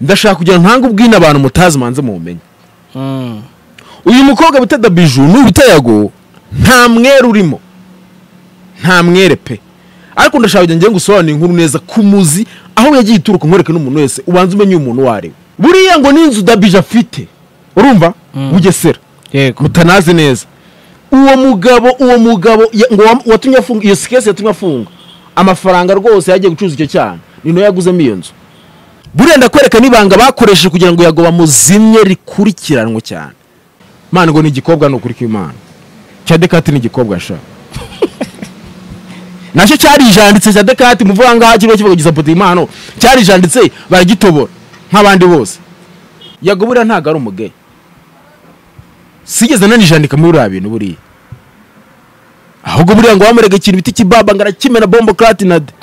ndashaka kugira ntange ubwine abantu mutazi manze mubumenye Mm. uyu mukobwa bita dabiju n'uyu bita yago nta mwere urimo nta mwere pe ariko ndashaka kugira ngo usobanure inkuru neza ku muzi aho yagiye ituruka nkwereke n'umuntu wese ubanza umenye uyu muntu uwo ari we buriya ngo n'inzu dabiju afite urumva bugesera yego mutanazi neza uwo mugabo uwo mugabo ya- ngo wam- watumye afunga iyo sikesi yatumye afunga amafaranga rwose yagiye gucuruza icyo cyane ni nayo yaguzemo iyo nzu buriya ndakwereka n'ibanga bakoresheje kugira ngo yago bamuzimye rikurikiranwe cyane mana ngo ni igikobwa ni ukuri kw'imana cya dekati ni igikobwa sha nacyo cyarijanditse cya dekati muvuga ngaha kiriho kivuga giza pote impano cyarijanditse baragitobora nk'abandi bose yago buriya ntabwo ari umugeyi sigeze nanijandika muri buriya bintu buriya ahubwo buriya ngo wamurega ikintu bita ikibaba ngo arakimena bombo kratinade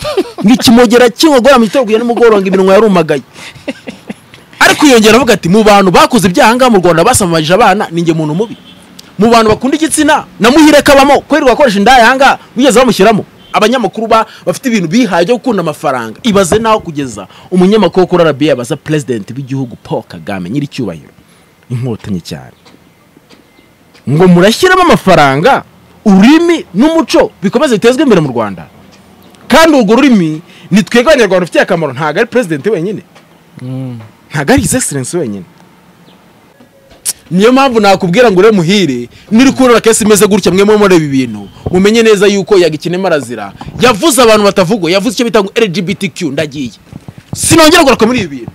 ngikimogera kiwogora mu gitondo kugera nimugoroba ngo iminwa yarumagaye ariko yongera avuga ati mu bantu bakoze ibyaha ngaha mu rwanda basamarije abana ni njye muntu mubi mu bantu bakunda igitsina namuhire kabamo kubera wakoresha indaya aha ngaha wigeze bamushyiramo abanyamakuru ba bafite ibintu bihaye byo gukunda amafaranga ibaze naho kugeza umunyamakuru wo kuri arabiya abaza perezidenti w'igihugu paul kagame nyir'icyubahiro inkotanyi cyane ngo murashyiramo amafaranga ururimi n'umuco bikomeze bitezwe imbere mu rwanda kandi urwo rurimi ni twebwe abanyarwanda rufitiye akamaro ntabwo ari perezidenti wenyine ntabwo ari his excellence wenyine niyo mpamvu nakubwira ngo ure muhire niri kubona kesi imeze gutya mwe muri ibi bintu mumenye neza yuko yagikinemo arazira yavuze abantu batavugwa yavuze icyo bita ngo lgbtq ndagiye sinongera kugaruka muri ibi bintu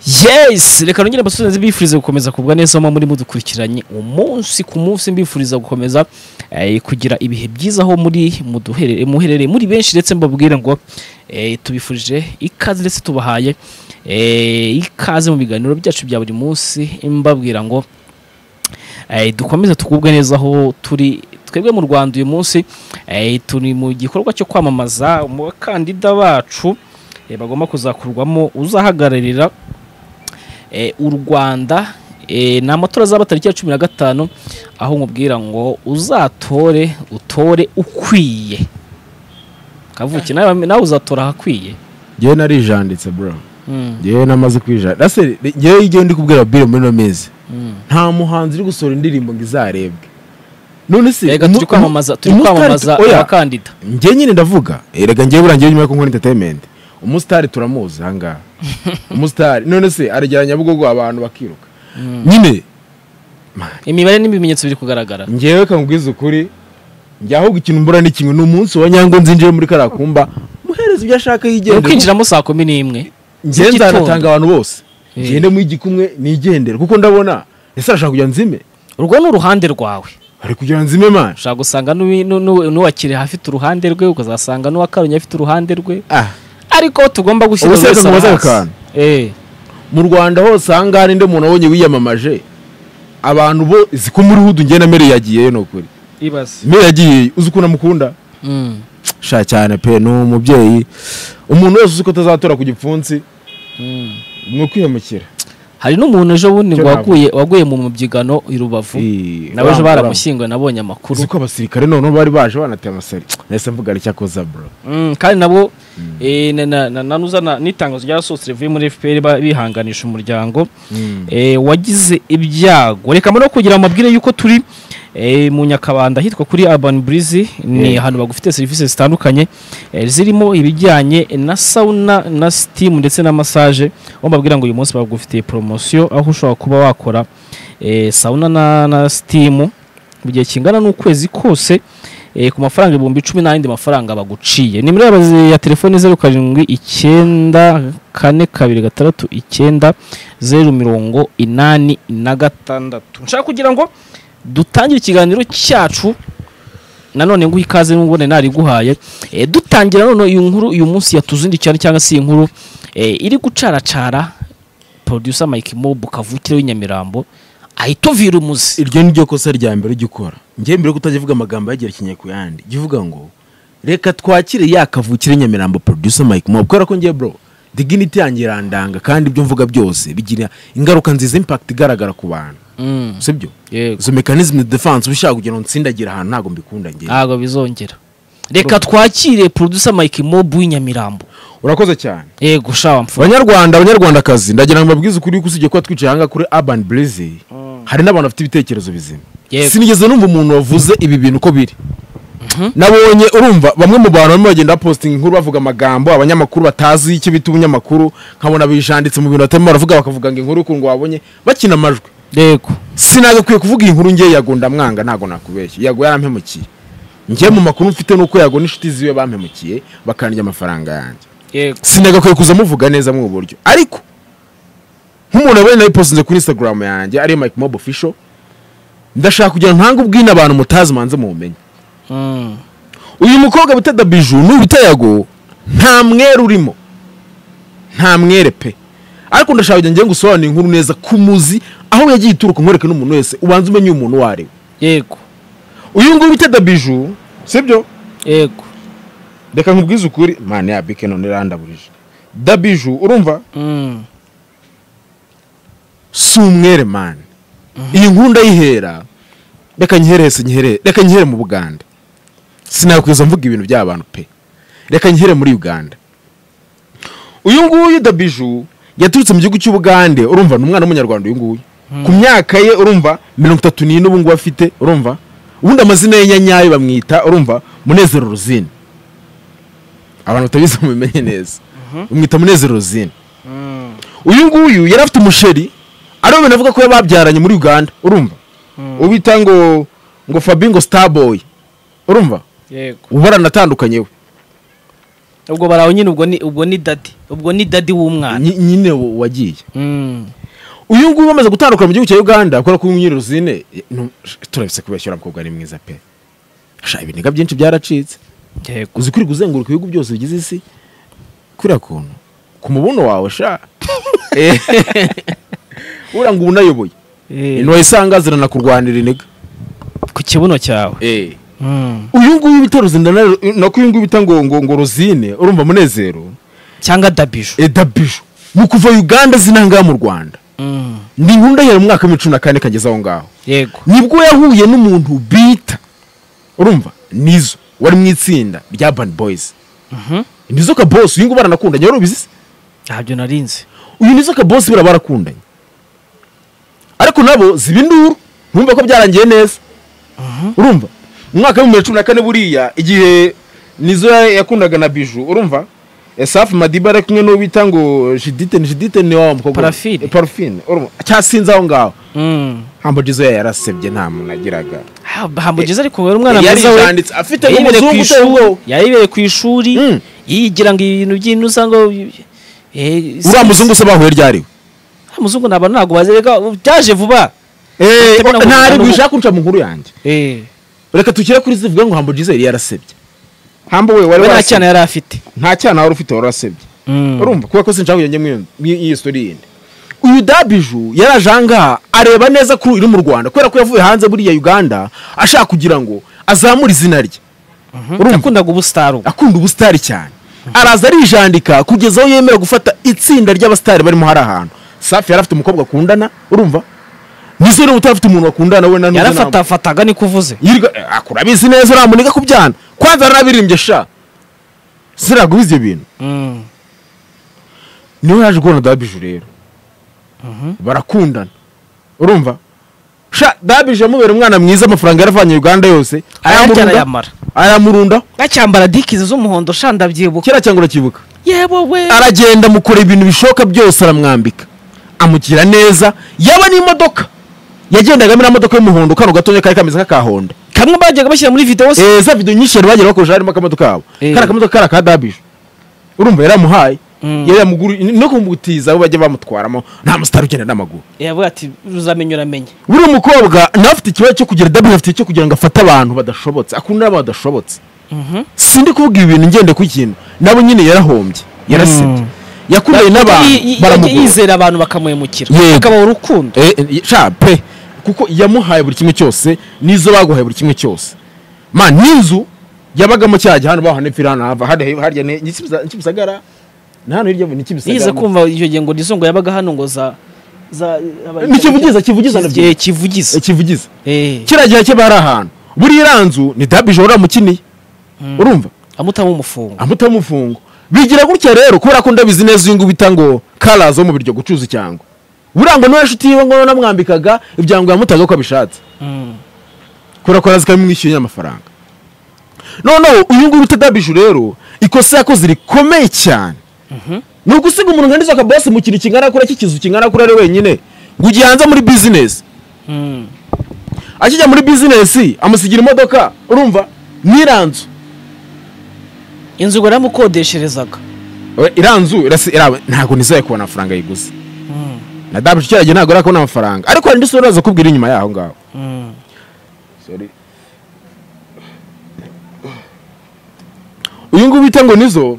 yes reka nongere abasubizi bifuriza gukomeza kugwa neza aho muri mudukurikiranye umunsi ku munsi mbifuriza gukomeza eh, kugira ibihe byiza aho muri muduherere- muherereye muri benshi ndetse mbabwira ngo eh, tubifurije ikaze ndetse tubahaye eh, ikaze mu biganiro byacu bya buri munsi mbabwira ngo Eh, dukomeze tugubwe neza aho turi twebwe mu rwanda uyu munsi eh, turi mu gikorwa cyo kwamamaza umukandida bacu eh, bagomba kuzakurwamo uzahagararira eh, u rwanda eh, ni amatora azaba tariki ya cumi na gatanu aho nkubwira ngo uzatore utore ukwiye kavuki nawe nawe uzatora ahakwiye ngewe narijanditse bro Mm, ngewe namaze kwijana rase ngewe igihe ndi kubwira biro muri ino mezi mm. nta muhanzi uri gusohora indirimbo ngo izarebwe none se rega turi umu- kwamamaza turi umusitari- kwamamaza oya, abakandida njye nyine ndavuga Eh, rega ngewe burangiye nyuma yuko nkora entertainment umusitari turamuzi ahangaha umusitari none se aragera nyabugogo abantu bakiruka nyine imibare n'ibimenyetso biri kugaragara ngewe kangubwiza ukuri njye ahubwo ikintu mbura ni kimwe ni umunsi wa nyango nzinjiye muri kariya kumba muhereza ibyo ashaka ni yigendera ukwinjiramo saa kumi n'imwe njye z'igitondo. nzanatanga abantu bose Eh. ngende mu igikumwe nigendere kuko ndabona ese arashaka kujya nzime urwo ni uruhande rwawe ari kugira nzime manje ushobora gusanga n'uwi- n'u- n'u- n'uwakireha afite uruhande rwe ukazasanga n'uwakaronye afite uruhande rwe ah ariko tugomba gushyira Ubuse buri wese kamubaza ahahasa. akantu. Eh, mu rwanda hose ahangaha ninde muntu wabonye wiyamamaje abantu bose ko muri hudu ngena mere yagiyeyo ni ukuri mere yagiyeyo uzi ukuntu amukunda Mm, sha cyane pe ni umubyeyi umuntu wese uzi ko atazatora ku gipfunsi mm. ni ukwihemukira hari n'umuntu ejo bundi ngo Cyo waguye waguye mu mubyigano i rubavu Eh, nawe ejo wa- baramushyinguye nabonye amakuru uzi ko abasirikare noneho bari baje banateye amasari nahise mvuga icyakoza bro Mm, kandi nabo eh, na- na- na- nanuza na- n'itangazo ryasohotse rivuye muri fpr ba- bihanganisha umuryango eh, wagize ibyago reka mbona kugira ngo mabwire yuko turi eh, mu nyakabanda ahitwa kuri urban breeze ni Eh. ahantu bagufite serivisi zitandukanye eh, zirimo ibijyanye na sauna na steam ndetse na massage aho mbabwira ngo uyu munsi bagufitiye poromosiyo aho ushobora kuba wakora eh, sauna na, na steam mu gihe kingana n'ukwezi kose eh, ku mafaranga ibihumbi icumi n'ayandi mafaranga baguciye nimero yabazi ya telefoni zeru karindwi icyenda kane kabiri gatandatu icyenda zeru mirongo inani na gatandatu nshaka kugira ngo dutangire ikiganiro cyacu nanone nguha ikaze nubwo nari nariguhaye eh, dutangira none iyi nkuru uyu munsi yatuzindi cyane cyangwa se iyi nkuru eh, iri gucaracara producer Mike Mob kavukire w'inyamirambo ahita uvira umuzi iryo ni ryo kosa rya mbere ujya ukora njyewe mbere yo kutajya uvuga amagambo yagerekeranye ku yandi jya uvuga ngo reka twakire ya kavukire nyamirambo producer mike mob kubera ko njye bro dignity yanjye irandanga kandi ibyo mvuga byose bigira ingaruka nziza impact igaragara ku bantu Mm, si byo yego izo mechanism de defense uba ushaka kugira ngo ntsindagira ahantu ntabwo mbikunda njye ntabwo bizongera reka twakire producer Mike Mob w'inyamirambo urakoze cyane yego shawa mfura banyarwanda abanyarwandakazi ndagira ngo mbabwize ukuri yuko usibye kuba twicaye ahangaha kuri urban blaze hari n'abantu bafite ibitekerezo bizima Yego. sinigeze numva umuntu wavuze ibi bintu uko biri nabonye urumva bamwe mu bantu barimo bagenda bapositinga inkuru bavuga amagambo abanyamakuru batazi icyo bita ubunyamakuru nkabona bijanditse mu bintu batarimo baravuga bakavuga ngo inkuru ukuntu wabonye bakina amajwi yego sinagakwiye kuvuga iyi nkuru ngewe yago ndamwanga ntabwo nakubeshya yago yarampemukiye ngewe mu makuru mfite ni uko yago n'inshuti ziwe bampemukiye bakandya amafaranga yanjye yego sinagakwiye kuza muvuga neza mu buryo ariko nk'umuntu wabonye nawe ipostinze kuri instagram yanjye ariyo mike mob official ndashaka kugira ngo ntange ubwine abantu mutazi manze mubumenye Mm, uyu mukobwa bita dabiju n'uyu bita yago nta mwere urimo nta mwere pe ariko ndashaka kugira ngo ngende gusobanura inkuru neza ku muzi aho yagiye ituruka nkwereke n'umuntu wese ubanza umenye uyu muntu uwo ari we yego uyu nguyu bita dabiju sibyo yego reka nkubwize ukuri mani yabike none irandaburije dabiju urumva Mm, si umwere mani iyi nkuru ndayihera reka nyihere hese nyihere reka nyihere mu buganda sinakwiza mvuga ibintu by'abantu pe reka nyihere muri uganda uyu nguyu dabiju yaturutse mu gihugu cy'ubugande urumva ni umwana w'umunyarwanda uyu nguyu ku myaka ye urumva mirongo itatu n'ine ubu ngubu afite urumva ubundi amazina ye nyanyayo bamwita urumva munezero rosine abantu batabizi mubimenye neza bamwita munezero rosine mm, uyu nguyu yari afite umusheri ariwe bintu avuga ko yababyaranye muri uganda urumva ubita ngo ngo fabingo starboy urumva yego ubu baranatandukanye we ubwo barawe nyine ubwo ni ubwo ni dadi ubwo ni dadi w'umwana Nyi- nyine wa- wagiye Mm, uyu nguyu amaze gutandukana mu gihugu cya uganda kubera ko uyu nyiri ruzine turabise kubeshyura umukobwa ari mwiza pe sha ibiniga byinshi byaracitse yego uzi kuri kuzenguruka ibihugu byose bigize isi kuriya kuntu ku mubuno wawe sha Eh, uriya ngo ubu unayoboye Eh, ntiwayisangazira na kurwanira iniga ku kibuno cyawe Mm, uyu nguyu bita ruzine na- nako uyu nguyu bita ngo ngo ngo ruzine urumva munezero cyangwa dabiju edabiju ni ukuva uganda zinangaha mu rwanda Mm, ni nkunda yari mu mwaka w'ibihumbi cumi na kane kageze aho ngaho yego nibwo yahuye n'umuntu bita urumva nizo wari mu itsinda rya bani boyizi Mhm. nizo kabosi uyu nguyu baranakundanye wari ubizi se ntabyo narinzi uyu nizo kabosi bira barakundanye ariko nabo ziba induru ntumve ko byarangiye neza urumva mu mwaka w'ibihumbi bibiri cumi na kane buriya igihe nizo ya- yakundaga na biju urumva esafu madiba ari kumwe n'uwo bita ngo jidite ni jidite ni wa mukobwa Parafine. Eh, parafine urumva cyasinze aho ngaho Mm, hambo jizo yarasebye nta muntu agiraga ha- hamugeze ariko wera umwana yari mwiza we yanditse afite yayibereye ku n'umuzungu uteye ishuri ubwoba yayibereye ku ishuri Mm. yigira ngo ibintu by'ino usanga eh, si- uriya muzungu se bahuye ryari uriya muzungu ni abantu ntabwo bazereka byaje vuba Eh, Afite ntari n'umuzungu. gushaka kunca mu nkuru yanjye Eh, reka tukire kuri zivuga ngo hambo jizo yari yarasebye hambo we wari we nta warasebye. cyana yari afite nta cyana wari ufite warasebye Mm. urumva kubera ko sinshaka kujya njya mw'iyi sitori yindi uyu dabiju yaraje ahangaha areba neza ko uri mu rwanda kubera ko yavuye hanze buriya uganda ashaka kugira ngo azamure izina rye urumva yakundaga ubusitari ubu akunda ubusitari cyane araza arijandika kugeza aho yemera gufata itsinda ry'abasitari barimo hari ahantu safi yari afite umukobwa akundana urumva nizo niba utarafite umuntu bakundana we na n'ubu nta- yarafatafataga niko uvuze yirirwa akura abizi neza uramuniga kubyana kwanza aranabirimbye sha sinagubiza ibyo bintu Mm, niwe yaje kubona dabiju rero barakundana urumva sha dabije amubera umwana mwiza amafaranga yaravanye uganda yose arayajyana ayamurunda- ayamara ayamurunda acyambara dikizi z'umuhondo sha ndabyibuka kera cyangwa urakibuka yewe we aragenda amukora ibintu bishoboka byose aramwambika amugira neza yaba n'imodoka yagendaga muri imodoka y'umuhondo kano gatoya kari kameze nk'akahonda kamwe bajyaga bashyira muri videwo se Eh, za video nyinshi yari bagiye bakoresha harimo akamodoka kabo Eh. kari akamodoka kari aka dabije urumva yaramuhaye Mm. yari yamuguru no kumutiza aho bajya bamutwaramo nta musitari ugenda n'amaguru yavuga ati uzamenya uramenye buriya umukobwa nawe afite ikibazo cyo kugira dabije afite cyo kugira ngo afate abantu badashobotse akunda n'abantu badashobotse Mhm. sindi kuvuga ibi bintu ngende ku kintu nabo nyine yarahombye yarasebye yakundanye n'abantu Y- y- baramugura yizera abantu bakamuhemukira Yego. bakabaha urukundo Eh, eh, sha pe kuko yamuhaye buri kimwe cyose n'izo baguhaye buri kimwe cyose ma n'inzu yabagamo cya gihano baho nepfira hano hava hariya harya ni Nyikibusa- Nyikimisagara ni hano hirya ni yize Kimisagara kumva iyo gihe ngo nisongo yabaga hano ngo za za aba- Ni kivugiza, kivugiza na byo. Eh, kivugiza Eh, kivugiza Eh, kiriya gihe cye bari ahantu buriya iriya nzu ni dabije wari wamukiniye urumva amutamo umufungo amuta mufungo bigira gutya rero kubera ko ndabizi neza uyu ngubita ngo karazi wo mu biryo gucuza icyango burangwa n'uwo inshuti yiwe ngo namwambikaga ibyango yamutaga uko abishatse Mm. kubera ko arazi ko yamwishyuye amafaranga noneho uyu nguyu bita dabiju rero ikosa yakoze rikomeye cyane ni ugusiga umuntu nka nizo akabasi mu kintu kingana kure cy'ikizu kingana kure ari wenyine ngo ugiye hanze muri bizinesi Mm. akijya muri bizinesi amusigira imodoka urumva n'iranzu inzu ngo yaramukodesherezaga We, iranzu irasi- irawe ntabwo nizeye kubona amafaranga yiguze na dabiju cyaragera ntabwo arakubona amafaranga ariko hari indi sura uraza kubwira inyuma yaho ngaho Mm. Sorry. uyu nguyu bita ngo nizo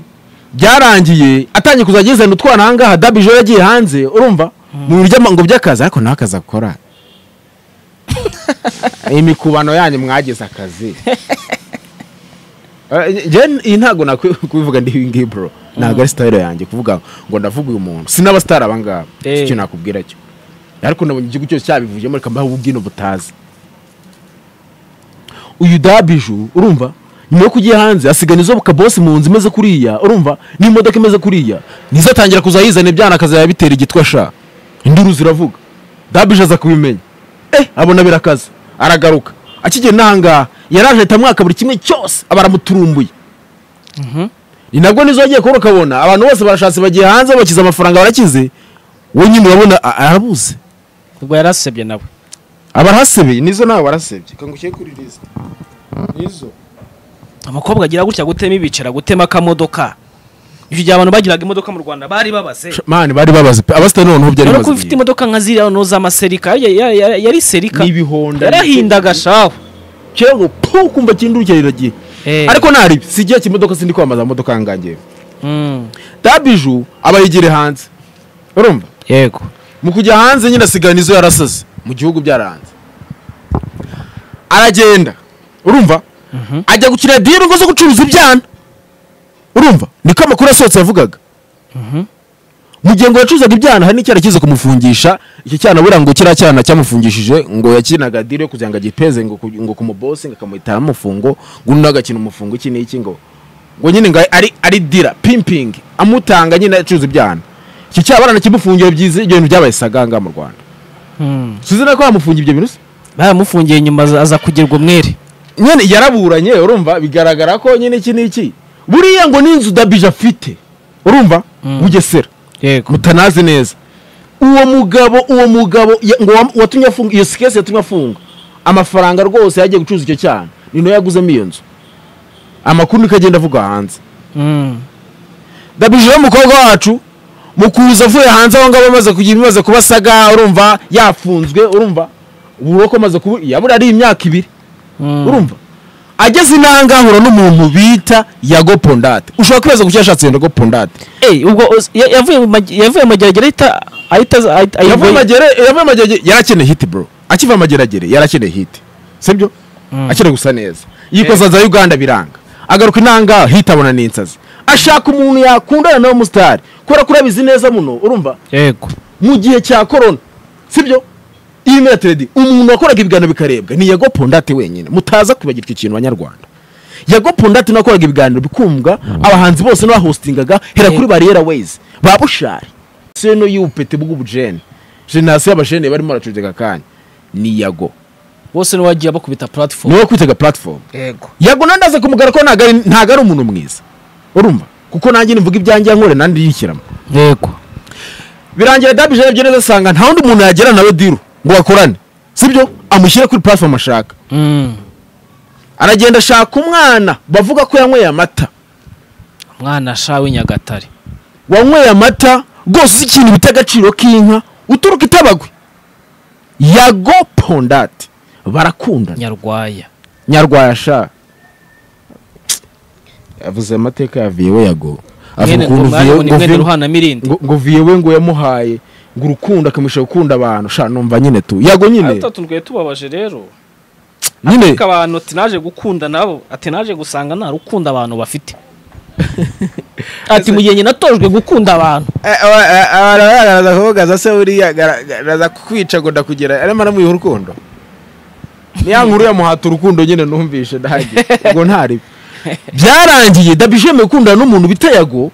byarangiye atangiye kuzajya yizana utwana ahangaha dabije iyo yagiye hanze urumva mu buryo ngo by'akazi ariko nawe akazi akora imikubano yanyu mwagize akazi Eh, njye- iyi ntabwo nakwivuga ndi ibi ngibi bro ntabwo ari sitayiro yanjye kuvuga ngo ndavuga uyu muntu sinabasitari aba ngaba Eh. icyo nakubwira cyo ariko nabonye igihugu cyose cyabivuyemo reka mbahe ubwino butazi uyu dabiju urumva nyuma yo kujya hanze asigana izo kabosi mu nzu imeze kuriya urumva n'imodoka imeze kuriya nizo atangira kuza yizana ibyana akazajya bitera igitwa sha induru ziravuga dabije aza kubimenya eh abona birakaza aragaruka akigera n'ahangaha yaraje ahita amwaka buri kimwe cyose aba aramuturumbuye Mhm. ni nabwo nizo wagiye kubona ukabona abantu bose barashatse bagiye hanze bakize amafaranga barakize we nyine urabona a- arabuze ubwo yarasebye nawe abarasebye nizo nawe warasebye kangukiye kuri riza nizo umukobwa agira gutya gutema ibicara gutema akamodoka icyo gihe abantu bagiraga imodoka mu rwanda bari babaze mani bari babaze pe abasitari noneho byari rero bimaze ko ufite igihe. imodoka nka ziriya noneho z'amaserika ya- ya- ya- yari serika Ni ibihonda yarahindaga shawe kera ngo pu kumva kindurukira riragiye Eh. ariko ntari si igihe cy'imodoka sindi kwamamaza amamodoka ahangahe Mm. dabiju aba yigire hanze urumva yego mu kujya hanze nyine asigana izo yarasaze mu gihugu byarahanze aragenda urumva ajya gukina diri ngo zo gucuruza ibyana urumva niko amakuru asohotse yavugaga mu gihe ngo yacuruzaga ibyana hari n'icyana kiza kumufungisha icyo cyana buriya ngo kiriya cyana cyamufungishije ngo yakinaga diri yo kugira ngo agipeze ngo ku- ngo kumubosi ngo akamuhitana umufungo ngo undi agakina umufungo iki n'iki ngo ngo nyine ngo ari ari dira pimpingi amutanga nyine acuruza ibyana icyo cyaba baranakimufungiye byiza ibyo bintu byabaye saganga mu rwanda Mm. suzi ko bamufungiye ibyo bintu se baramufungiye nyuma aza- aza kugerwa umwere nyine yaraburanye urumva bigaragara ko nyine iki n'iki buriya ngo n'inzu dabije afite urumva bugesera yego mutanazi neza uwo mugabo uwo mugabo ya- ngo wam- watumye afunga iyo sikesi yatumye afunga amafaranga rwose yagiye gucuruza icyo cyana ni nayo yaguzemo iyo nzu amakuru niko agenda avuga hanze Mm. dabije rero umukobwa wacu mu kuza avuye hanze aho ngaho amaze kugira ibimaze kuba saga urumva yafunzwe urumva ubu ko amaze kuba yabura ari imyaka ibiri Mm. urumva ageze inanga ahura n'umuntu bita yago pondate ushobora kwibaza ku cyo yashatse yago pondate Eh, ubwo oz- ya- yavuye mu magi- yavuye mu mageragere ahita ahita ahita- yavuye ayivoye- amagere yavuye amagere yarakeneye hiti bro akiva amageragere yarakeneye hiti sibyo akeneye gusa neza yikoza za uganda biranga agaruka inanga hiti abona n'insazi ashaka umuntu yakundana nawe musitari kubera ko urabizi neza muno urumva yego mu gihe cya korona sibyo iyi teredi umuntu wakoraga ibiganiro bikarebwa ni yago pondate wenyine mutaza kwibagirwa icyo kintu banyarwanda yago pondate nawe wakoraga ibiganiro bikundwa abahanzi bose n'abahostingaga hera kuri bariyera wezi ba bushari seno y'ubupete bw'ubujene jenasi y'abajene barimo baracuruzega akanya ni yago bose niwe wagiye bakubita platform niwe wakwitaga platform yego yago nandaza kumugara ko ntago ari- ntago ari umuntu mwiza urumva kuko nanjye nimvuga ibyanjye yankore nandi yishyiramo yego birangira dabije yarebye neza asanga nta wundi muntu yagera nawe diru ngo bakorane sibyo amushyire kuri platform ashaka aragenda ashaka umwana bavuga ko yanyweye amata mwana sha w'inyagatare wanyweye amata rwose uzi ikintu bita agaciro k'inka uturuka itabagwe yago pondate barakundana nyarwaya nyarwayasha yavuze amateka ya viyewe yago mwene ngo mwarimu ni mwene ruhanamirindi ngo ngo viyewe ngo yamuhaye ngo urukundo akamushaka gukunda abantu sha numva nyine tu yago nyine atatu twari tubabaje rero nyine ariko abantu tinaje gukunda nabo ati naje gusanga nta rukundo abantu bafite ati mu gihe nyina atojwe gukunda abantu aragaragaza kuvugaza se buriya agaragaza kwica ngo ndakugera arimo aramuha urukundo niya nkuru yamuhata urukundo nyine numvishe ndahagije ubwo ntari byarangiye dabijeme gukundana n'umuntu bita yago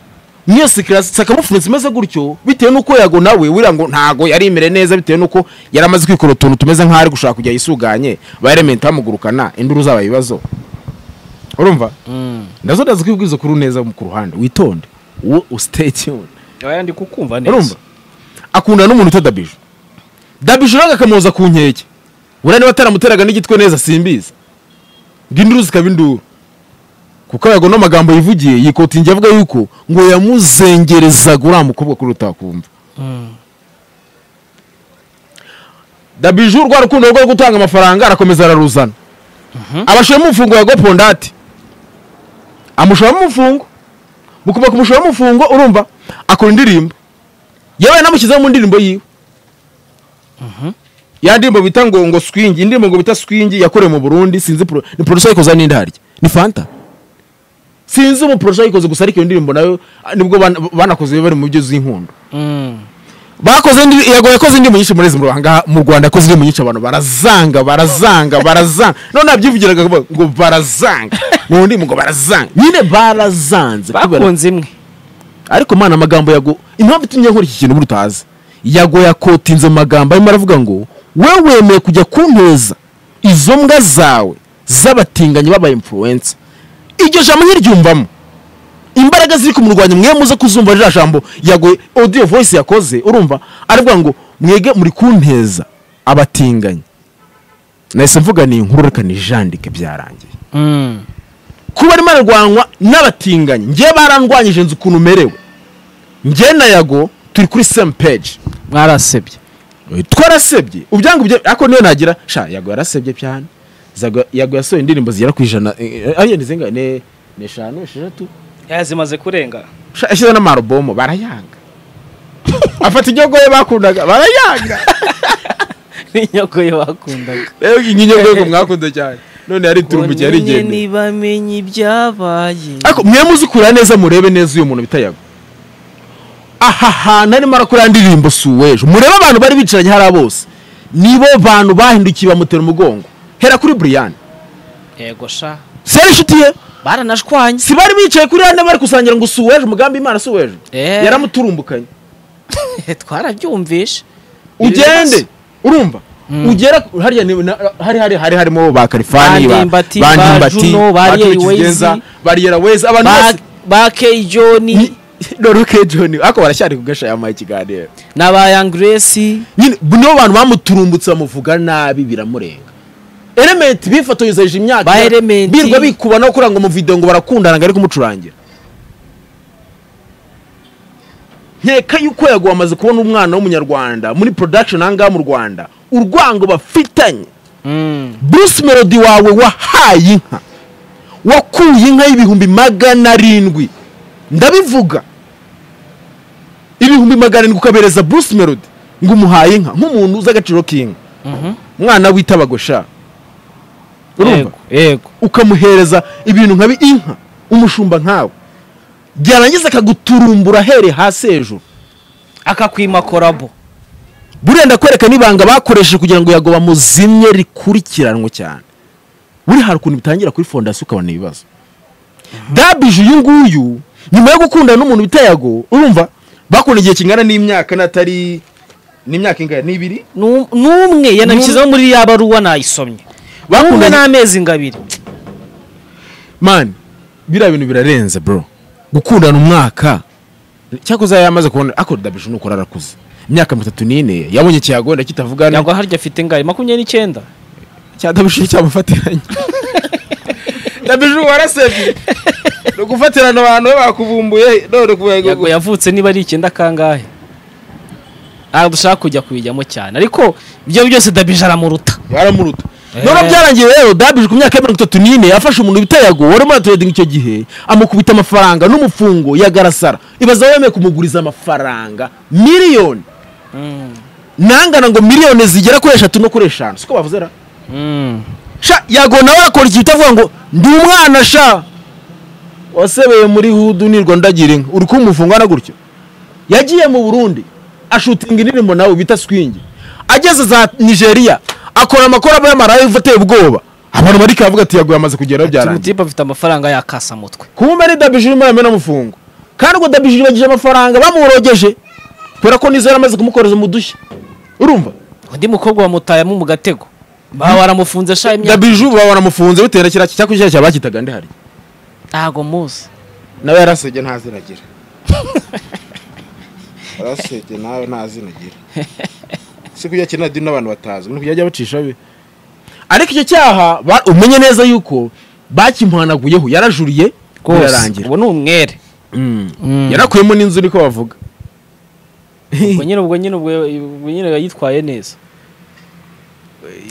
mwese kirasa akamufunitse imeze gutyo bitewe n'uko yago nawe wira ngo ntago yarimere neza bitewe n'uko yari amaze kwikora utuntu tumeze nk'aho ari gushaka kujya yisuganye ba elementi bamugurukana induru zaba ibibazo urumva nazo ndazi ko ibwizo kuri neza ku ruhande witonde uwo usiteyitiyuni aya ndi kukumva urumva neza akundana n'umuntu utwa dabije dabije nawe akamuhoza ku nkeke buriya niba ataramuteraga n'igitwe neza simbizi ngo induru zikaba induru kuko yago n'amagambo yivugiye yikotingi avuga yuko ngo yamuzengerezaga uriya mukobwa kuri utakumva Mm. dabije urwa rukundo rwo gutanga amafaranga arakomeza araruzana abashiramo umufungo yago pondati amushiramo umufungo mu kuba kumushiramo umufungo urumva akora indirimbo yewe yanamushyizeho mu ndirimbo yiwe ya ndirimbo bita ngo ngo swingi indirimbo ngo bita swingi yakorewe mu burundi sinzi pro, ni producer yikoze n'indarya ni fanta sinzi umuproducer yikoze gusa ariko iyo ndirimbo nayo ah, nibwo ban- banakoze bari mu byo z'inkundo Mm. bakoze indi- yego yakoze indirimbo nyinshi muri izi mu Rwanda mu Rwanda yakoze indirimbo nyinshi abantu barazanga barazanga barazanga none nabyivugiraga ngo ngo barazanga mu ndirimbo ngo barazanga nyine barazanze kubera- bakunze imwe ariko mana amagambo yago impamvu itumye nkora iki kintu muri utazi yago yakotinze amagambo arimo aravuga ngo wowe wemeye kujya kunteza izo mbwa zawe z'abatinganyi baba influencer iryo jambo ntiryumvamo imbaraga ziri kumurwanya mwe muze kuzumva ririya jambo yago audio voice yakoze urumva aravuga ngo mwege muri kunteza abatinganyi nahise mvuga ni inkuru reka nijandike byarangiye Mm. kuba arimo ararwanywa n'abatinganyi njye barandwanyije nzi ukuntu umerewe njye na yago turi kuri same page mwarasebye twarasebye ubyangu bye ariko niyo nagira sha yago yarasebye cyane Zago- yago yasohoye indirimbo zigera ku ijana eh, eh, ariyo ni zingahe ni ni eshanu esheshatu Eh, zimaze kurenga Sha, yashyize n'amarobomo barayanga afata inyogoye bakundaga barayanga n'inyogoye bakundaga rero iyi nyogoye ngo mwakunze cyane none yari turumbukiye yari igendeye bamenya ibyabaye ariko mwe muzi kureba neza murebe neza uyu muntu bita yago aha hantu arimo arakora indirimbo si uw'ejo murebe abantu bari bicaranye hariya bose nibo bantu bahindukiye bamutera umugongo hera kuri buriyani yego sha seri inshuti ye baranashwanye si bari bicaye kuri hano bari kusangira ngo si uw'ejo umugambi imana si uw'ejo Eh. yaramuturumbukanye twarabyumvishe ugende urumva ugera ku- hariya ni- na- hari hari hari harimo ba karifani ba Bandimbati, ba ba Ndimbati, Juno, ba ba Ariel Tuki Wezi. Kigenza, ba Ariel Wezi, abantu bose ba keyi joni dore John ariko barashyari kugashayama ikiganiro na ba yangiresi nyine nibo bantu bamuturumbutse bamuvuga nabi biramurenga elementi bifotorezeje imyaka Ba Element. birwa bikuba no kuranga mu video ngo barakundana ngo ari kumucurangira nkeka yuko yaguha amaze kubona umwana w'umunyarwanda muri production ahangaha mu rwanda urwango bafitanye bruce melody wawe wahaye inka wakuye inka y'ibihumbi magana arindwi ndabivuga ibihumbi magana arindwi ukabereza bruce melody ngo umuhaye inka nk'umuntu uzi agaciro k'inka umwana witabagosha urumva yego yego ukamuhereza ibintu nka bi- inka umushumba nkawe byarangiza akaguturumbura ahereye hasi hejuru akakwima korabo buriya ndakwereka n'ibanga bakoresheje kugira ngo yago bamuzimye rikurikiranwe cyane buri hari ukuntu bitangira kuri fondasiyo ukabona ibibazo dabije uyu nguyu nyuma yo gukundana n'umuntu bita yago urumva bakunda igihe kingana n'imyaka n'atari n'imyaka ingana n'ibiri Nu- n'umwe yanabishyizeho muri ya baruwa nayisomye n'umwe bakundana n'amezi ngabiri mani biriya bintu birarenze bro gukundana umwaka cyakoze yamaze kubona ako dabije nuko ararakuze imyaka mitatu n'ine yabonye ikiyagenda kitavugana yagwa harya afite ngari makumyabiri n'icyenda cyadabije cyamufatiranye na biju warasebye ni ugufatirana abantu be bakuvumbuye none kuvuga yego ngo yavutse niba ari icyenda kangahe ntabwo dushaka kujya kubijyamo cyane ariko ibyo byose dabije aramuruta baramuruta Eh. none byarangiye rero dabije ku myaka ya mirongo itatu n'ine yafashe umuntu bita yago wari muri turedingi icyo gihe amukubita amafaranga n'umufungo yagarasara ibaza wemeye kumuguriza amafaranga miliyoni nangana ngo miliyoni zigera kuri eshatu no kuri eshanu siko bavuze ra Mm. sha yago nawe akora ikintu utavuga ngo ndi umwana sha wasebeye muri hudu nirwa ndagira inka uri kumufungana gutyo yagiye mu burundi ashutinga indirimbo nawe bita swingi ageze za nigeria akora amakora aba y'amarayivu ateye ubwoba abantu bari kavuga ati yago yamaze kugeraho byarangiye timutipe afite amafaranga yakasamutwe kumbe ni dabije urimo yamena amafungo kandi ubwo dabije yibagije amafaranga bamurogeje kubera ko nizo yari amaze kumukoreza mu dushya urumva undi mukobwa wamutayemo mu gatego bawe aramufunze sha imyaka dabije baba baramufunze bitewe na kiriya cyakushyira cyabakitaga ndihari ntago muzi nawe yarasebye nta zina agira yarasebye nawe nta zina agira si kujya kina dini n'abantu batazi ni kujya ajya bacisha be ariko icyo cyaha ba- umenye neza yuko bakimuhanaguyeho yarajuriye rwose birarangira ubu ni umwere Mm. Mm. yarakuyemo n'inzu niko bavuga ubwo nyine ubwo nyine ubwo ubwo nyine yitwaye neza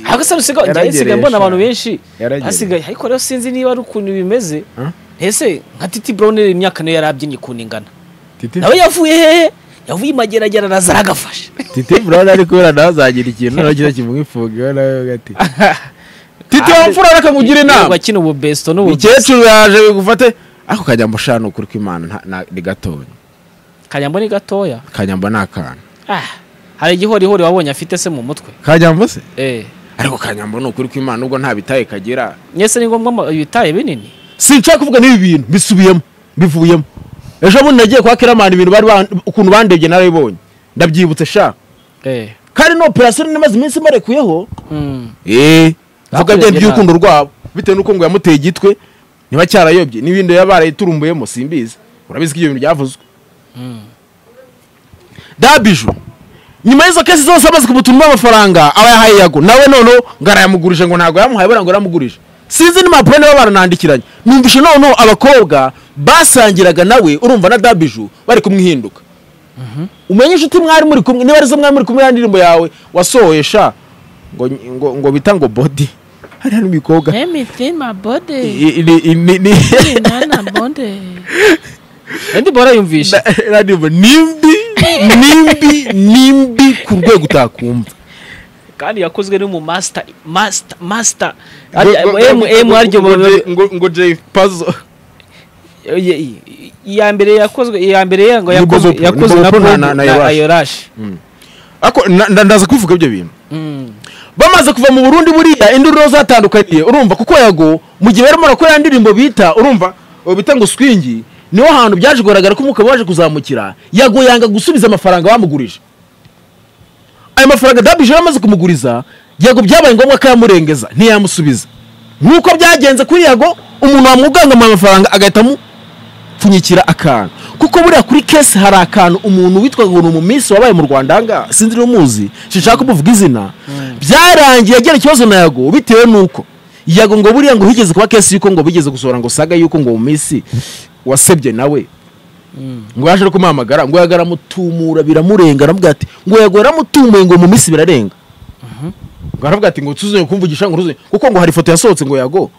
ahubwo se usiga njye yaragereye nsigaye mbona sha. abantu benshi Yaragereye. hasigaye ariko rero sinzi niba ari ukuntu bimeze Huh? ese nka titi brown imyaka niyo yari abyinnye ukuntu ingana titi nawe yavuye hehe yavuye imageragere araza aragafasha titi burana ari kubera nawe azagira ikintu nawe kiza kimwifuga nawe gati titi Ah, wamfura reka nkugire Yego, inama akina ubu besto n'ubu umukecuru yaje bigufate ako kanyambo shanu ukuri kw'imana nta- nta- ni gatoya kanyambo ni gatoya kanyambo ni akana ah hari igihorihori wabonye afite se mu mutwe kanyambo se eh ariko kanyambo ni ukuri kw'imana ubwo nta bitaye kagira nyese ni ngombwa ama- ibitaye binini sinshaka kuvuga n'ibi bintu bisubiyemo bivuyemo ejo bundi nagiye kwa kiramani ibintu bari ban- ukuntu bandebye narabibonye ndabyibutse sha eh kandi ni operasiyo nini imaze iminsi imbarekuyeho mm. eee Bakurebye vuga byari by'urukundo nabi. rwabo bitewe n'uko ngo yamuteye igitwe niba cyarayobye n'ibindi yaba yarayiturumbuyemo simbizi urabizi ko ibyo bintu byavuzwe dabiju nyuma y'izo kesi zose amaze kumutuma amafaranga aba yahaye yago nawe noneho ngo arayamugurije ngo ntabwo yamuhaye buriya ngo yaramugurije sinzi n'impapuro niba baranandikiranye numvise noneho abakobwa basangiraga nawe urumva na dabiju bari kumwihinduka umenye inshuti mwari muri kumwe niba arizo mwari muri kumwe ya ndirimbo yawe wasohoye sha ngo, ngo, ngo bita ngo body hariya n'umukobwa Everything my body. I- ni- i- ni- ni- Nana body. ndi bora yumvisha Iriya ndirimbo nimbi nimbi nimbi ku rwego utakumva kandi yakozwe n'umu master master master Ngo- Ari- ngo- M ngo- M ngo- aryo ngo- ngo- ngo- ngo jay puzzle iya mbere yakozwe iya mbere yango Ni yakozwe Bobo Pro- ni yakozwe Bobo na Pro na- Bobo- na na Yorash. Ayorash Ako, na- nda- ndaza kubivuga ibyo bintu Mm. bamaze kuva mu burundi buriya induriro zatandukaniye urumva kuko yago mu gihe barimo barakora ya ndirimbo bita urumva ubu bita ngo swingi niho hantu byaje kugaragara ko umugabo waje kuzamukira yago yanga gusubiza amafaranga bamugurije ayo mafaranga dabije yari amaze kumuguriza yago byabaye ngombwa ko yamurengeza ntiyamusubiza nk'uko byagenze kuri yago umuntu wamwugangama amafaranga agahita amupfunyikira akantu kuko buriya kuri kesi hari akantu umuntu witwa ngo ni umunsi wabaye mu rwanda ahangaha sinzi niba umuzi sinshaka kumuvuga izina byarangiye agira ikibazo na yago bitewe n'uko yago ngo buriya ngo higeze kuba kesi y'uko ngo bigeze gusohora ngo saga y'uko ngo mu minsi wasebye nawe ngo yaje no kumuhamagara ngo yago aramutumura biramurenga aravuga ati ngo yago yaramutumuye ngo mu minsi birarenga ngo aravuga ati ngo tuzongere kumvugisha ngo tuzongere kuko ngo hari ifoto yasohotse ngo yago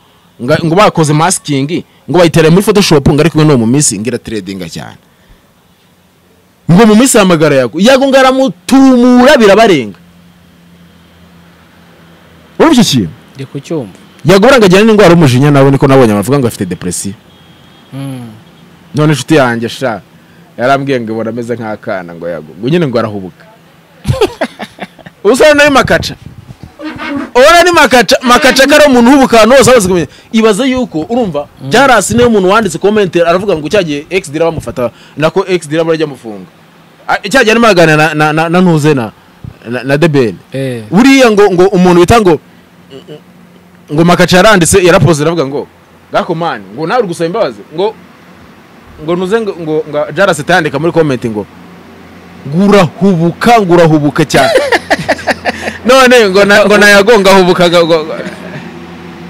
nga- ngo bakoze masking ngo bayitereye muri photoshop ngo ariko no mu minsi ngira trading cyane ngo mu minsi hamagara yago yago ngo aramutumura birabarenga urumva iki kintu ndi kucyumva yago buranga ajyana n'indwara y'umujinya nawe niko nabonye bavuga ngo afite depresiyo Mm. none inshuti yanjye sha yarambwiye ngo ibona ameze nk'akana ngo yago ngo nyine ngo arahubuka ubusore nayo makaca ubona ni makaca makaca ko ari umuntu w'ubukana wose amaze kumenya ibaze yuko urumva byarasi niyo umuntu wanditse komente aravuga ngo cyagiye x dira bamufata nako x dira barajya amufunga A- cyagiye arimo araganira na- na- na- na ntuze na na- na debeni eh buriya ngo ngo umuntu bita ngo ngo makaca yaranditse yarapoze aravuga ngo gako mani ngo nawe uri gusaba imbabazi ngo ngo nuze ngo ngo ngo jarase yandika muri comment ngo ngurahubuka ngurahubuka cyane none ngo na ngo nayagonga hubuka ngo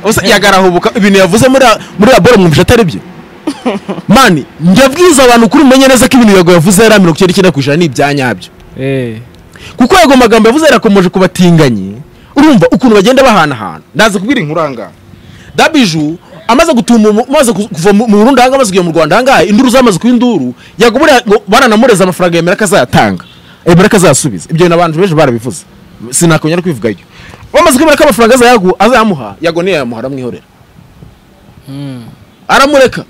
Ubusa yagarahubuka ibintu yavuze muri ra- muri laboro mwumvisha atari byo mani njyabwiza abantu kuri umenye neza ko ibintu yago yavuze yari mirongo icyenda n'icyenda ku ijana ni ibya nyabyo Eh. kuko yago magambo yavuze yarakomeje ku batinganyi urumva ukuntu bagenda bahanahana ndaza kubwira inkuranga dabiju amaze gutuma umu- amaze ku- kuva mu mu Burundi ahangaha amaze kujya mu Rwanda ahangaha induru zamaze kuba induru yago buriya ngo baranamureza amafaranga yemera ko azayatanga yemera ko azayasubiza ibyo bintu abantu benshi barabivuze sinakongera kubivugayo bamaze kwemera ko amafaranga azayagu- azayamuha yago ntiyayamuha aramwihorera Mm. aramureka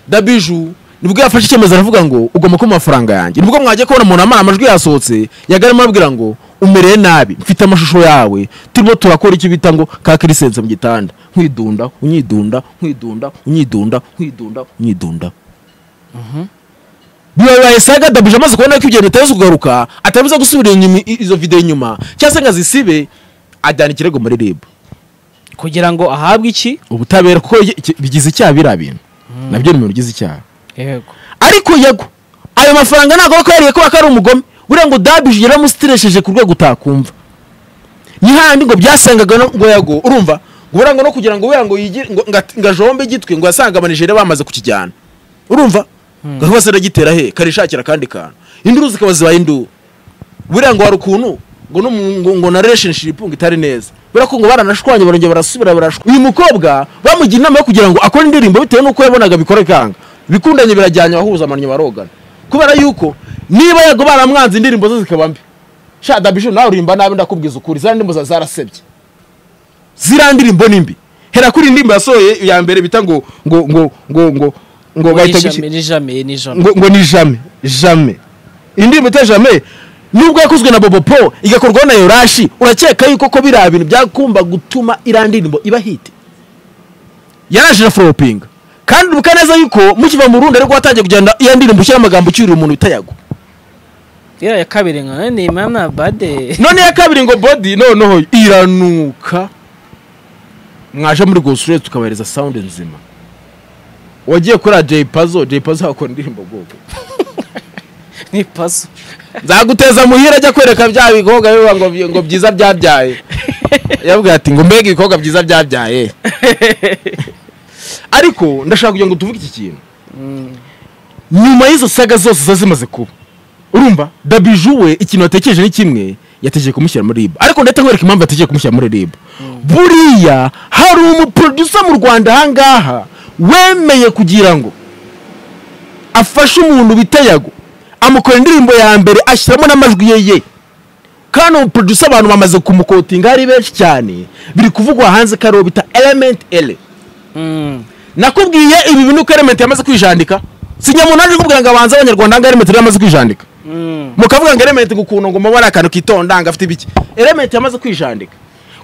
dabiju nibwo yafashe icyemezo aravuga ngo ugomba kumpa amafaranga yanjye nibwo mwagiye kubona umuntu amara amajwi yasohotse yagarimo arabwira ngo umereye nabi mfite amashusho yawe turimo turakora icyo bita ngo ka kirisense mu gitanda nkwidunda unyidunda nkwidunda unyidunda nkwidunda unyidunda biba bibaye saga dabije amaze kubona ko ibyo bintu bitazi kugaruka ataribuze gusubira inyuma i- izo videwo inyuma cyangwa se ngo azisibe ajyana ikirego muri ribu kugira ngo ahabwe iki ubutabera kuko ye- iki- bigize icyaha biriya bintu nabyo ni ibintu bigize icyaha yego ariko yego ayo mafaranga ntabwo aba akwiriye kuba ko ari umugome buriya ngo dabije yaramuzitiresheje ku rwego utakumva ni handi ngo byasangaga no- ngo yago urumva ngo buriya ngo no kugira ngo wera ngo yigire ngo ngo ati- ngo ajombe igitwi ngo yasanga abanijere bamaze kukijyana urumva ngo bose aragitera he karishakira akandi kantu induru zikaba zibaye induru buriya ngo hari ukuntu ngo no mu- ngo- ngo na relationship ngo itari neza buriya ko ngo baranashwanye barongera barasubira barashwa uyu mukobwa bamugira inama yo kugira ngo akore indirimbo bitewe n'uko yabonaga bikora kanga bikundanye birajyanye abahuza amannyo barogana kubera yuko niba yago baramwanze indirimbo ze zikaba mbi sha dabishu nawe urimba nabi ndakubwiza ukuri ziriya ndirimbo zawe zarasebye ziriya ndirimbo ni mbi hera kuri iyi ndirimbo yasohoye iya mbere bita ngo ngo ngo ngo ngo ngo bahita guki- ni jamais ni jamais ngo, ngo ni jame jame indirimbo ita jame nubwo yakozwe na bobo po igakorwaho na yorashi urakeka yuko ko biriya bintu byakumva gutuma iriya ndirimbo iba hiti yarashije foropinga kandi uribuka neza yuko mukiva mu rundi ariko watangiye kugenda iyo ndirimbo ushyira amagambo ucyurira umuntu bitayagwa iriya ya kabiri ngo ni mama bade none ya kabiri ngo bodi noneho iranuka mwaje muri gosure tukabahereza sound nzima wagiye kuri Jay Pazo Jay Pazo akora indirimbo bwoko ni paso nzaguteza muhira ajya kwereka bya bikobwa bivuga ngo byi- ngo byiza byabyaye yabwira ati ngo mbega ibikobwa byiza byabyaye ariko ndashaka kugira ngo tuvuge iki kintu nyuma y'izo saga zose ziba zimaze kuba urumva dabiju we ikintu yatekereje ni kimwe yatekereje kumushyira muri ribu ariko ndahita nkwereka impamvu yatekereje kumushyira muri ribu buriya hari umuprodusa mu rwanda ahangaha wemeye kugira ngo afashe umuntu bita yago amukora indirimbo ya mbere ashyiramo n'amajwi ye ye kandi uwo producer abantu bamaze kumukotinga ari benshi cyane biri kuvugwa hanze ko ariwo bita element ele mm. nakubwiye ibi bintu ko element yamaze kwijandika si nyamuntu aje kubwira ngo abanze abanyarwanda ngo element yamaze kwijandika mm. mukavuga ngo element gukuntu ngo mubare akantu kitonda ngo afite ibiki element yamaze kwijandika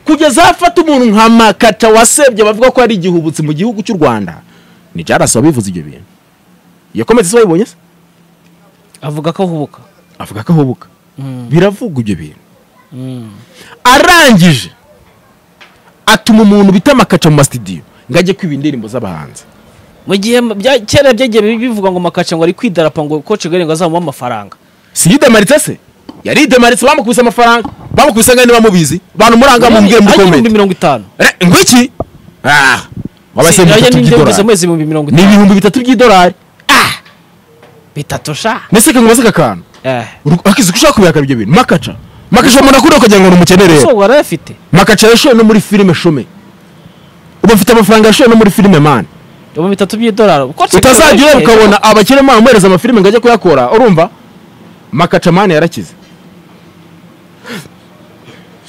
kugeza aho afata umuntu nka makata wasebye bavuga ko ari igihubutsi mu gihugu cy'u rwanda ni jarasi wabivuze ibyo bintu yakometse isi wayibonye se avuga ko ahubuka avuga ko ahubuka Mm. biravugwa ibyo bintu Mm. arangije atuma umuntu bita amakaca mu masitidiyo ngo ajye kwiba indirimbo z'abahanzi mu gihe mu- bya- kera byagiye bivuga ngo makaca ngo ari kwidarapo ngo koce ngo azamuha amafaranga si yidemaritse se yari yidemaritse bamukubise amafaranga bamukubise ngo niba mubizi bantu muranga mumbwire muri Ariko ibihumbi komenti mirongo itanu ngwiki Si- wabase ajya bitatu n'indembizo by'idolari amezi ibihumbi mirongo ni itanu ibihumbi bitatu by'idolari bitatu sha mbese kangu baseka akantu eh Uru- akizi ko ushaka kubihakana ibyo bintu makaca makaca umuntu akunda kugira ngo ni umukene rero so warayafite makaca yashoye no muri filime shome uba afite amafaranga yashoye no muri filime mani ibihumbi bitatu by'idolari Koce utazajya ureba Gabiro- ukabona abakire bamuhereza amafilime ngo ajye kuyakora urumva makacamani yarakize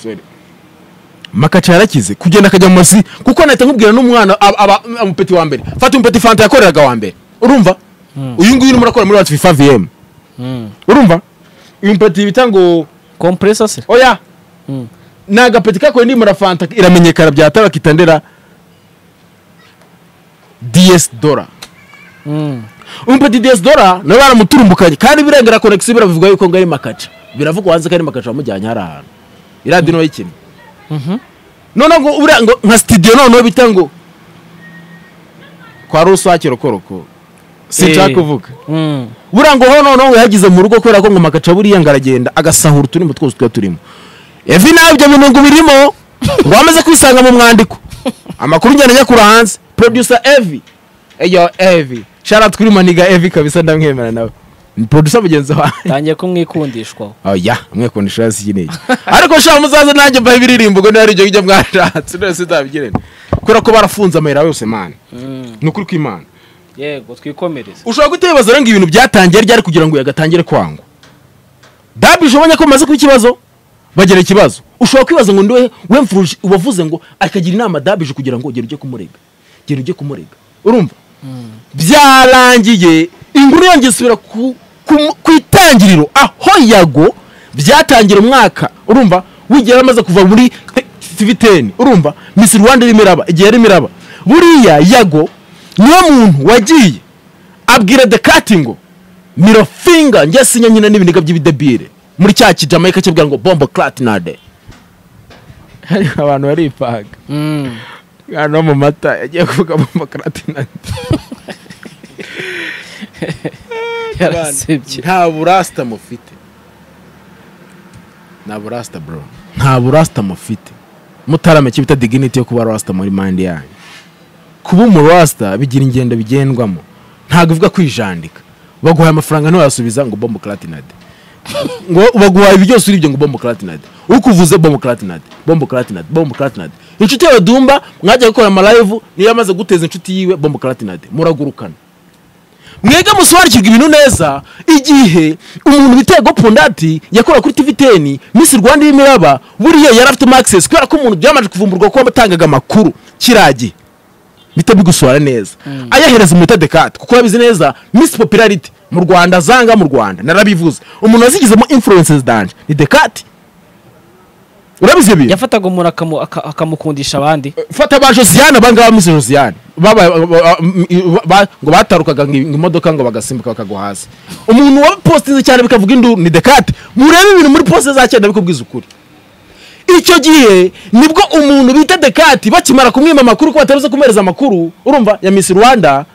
Sorry. makaca yarakize kugenda akajya mu mazi kuko nahita nkubwira n'umwana aba- aba- umupeti wa mbere fata umupeti fanta yakoreraga wa mbere urumva uyu nguyu urimo urakora muri wacu fifa vm Mm. urumva uyu mupeti bita ngo compressor se oya Mm. ni agapeti kakoye ndimo na fanta iramenyekana byatara kitandera ds dola Mm. umupeti DS dora nawe baramuturumbukanye kandi birengera konegisi biravuga yuko ngo ari makaca biravugwa hanze ko ari makaca wamujyanye hari ahantu iradiyo nawe ikina Mhm. noneho ngo buriya ngo nka sitidiyo noneho bita ngo kwa rusake rokoroko sinshaka Eh. kuvuga Mm. buriya ngo ho noneho ngo yagize mu rugo kubera ko ngo makaca buriya ngo aragenda agasahura uturimbo twose tuba turimo evi nabyo bintu ngo birimo wamaze kwisanga mu mwandiko amakuru njyana nyakura hanze producer evi eyo evi shara twiri maniga evi kabisa ndamwemera nawe ni producer mugenzi wanjye tangiye kumwikundishwaho oya mwekundisha hasi kinini ariko shaka muzaze nanjye mbaha ibiririmbo ngo niba ari ibyo ngibyo mwashatse none sinzabigirene kubera ko barafunze amayira yose mani ni ukuri kw'imana yego twikomereze ushobora guta ibibazo rero ngo ibintu byatangiye ryari kugira ngo yagatangire kwangwa dabije ubonye ko bamaze kuba ikibazo bagira ikibazo ushobora kwibaza ngo ndiwe we mfuruje ubavuze ngo akagira inama dabije kugira ngo genda ujye kumurega genda ujye kumurega urumva byarangiye inkuru yongeye isubira ku, ku, ku itangiriro aho yago byatangira umwaka urumva wigiye yaramaze kuva muri tv 10 urumva miss rwanda irimo iraba igihe yarimo iraba buriya yago niwe muntu wagiye abwira dekati ngo mirofinga njye sinya nyine n'ibiniga by'ibidebire muri cya kijamayika kibwira ngo bombo clatinade hari abantu bari ipaga umwana wo mu mata yagiye kuvuga bombo clatinade yarasebye nta burasita mufite nta burasita bro nta burasita mufite mutarameke bita diginiti yo kuba rasita muri mandi yanyu kuba umurasita bigira ingendo bigendwamo ntabwo ivuga kwijandika baguhaye amafaranga ntiwayasubiza ngo bombo clatinade ngo baguhaye ibi byose uri ibyo ngo bombo clatinade ukuvuze bombo clatinade bombo clatinade bombo clatinade inshuti yawe dumba mwajya gukora amalayivu niyo yamaze guteza inshuti yiwe bombo clatinade muragurukana mwega musobanukirwa ibintu neza igihe umuntu bita gopundati yakora kuri tv 10 miss rwanda irimo iraba buriya yari afite access kubera ko umuntu byamaze kuvumburwa ko batangaga amakuru kiragiye bita bigusora neza ayahereza umwita dekate kuko yabizi neza miss popularity mu rwanda zanga mu rwanda narabivuze umuntu wazigizemo influences danje ni dekate urabizi ibyo bintu? yafataga umuntu akamu- aka- akamukundisha abandi fata ba josiane abangaba misi josiane Babaye- ba- ba- ba- ba- ngo batarukaga ngo imodoka ngo bagasimbuka bakagwa hasi umuntu wabipositinze cyane bikavuga induru ni dekate murebe ibintu muri posite za cyenda bikubwiza ukuri icyo gihe nibwo umuntu bita dekati bakimara kumwima amakuru ko batabuze kumuhereza amakuru urumva ya misi rwanda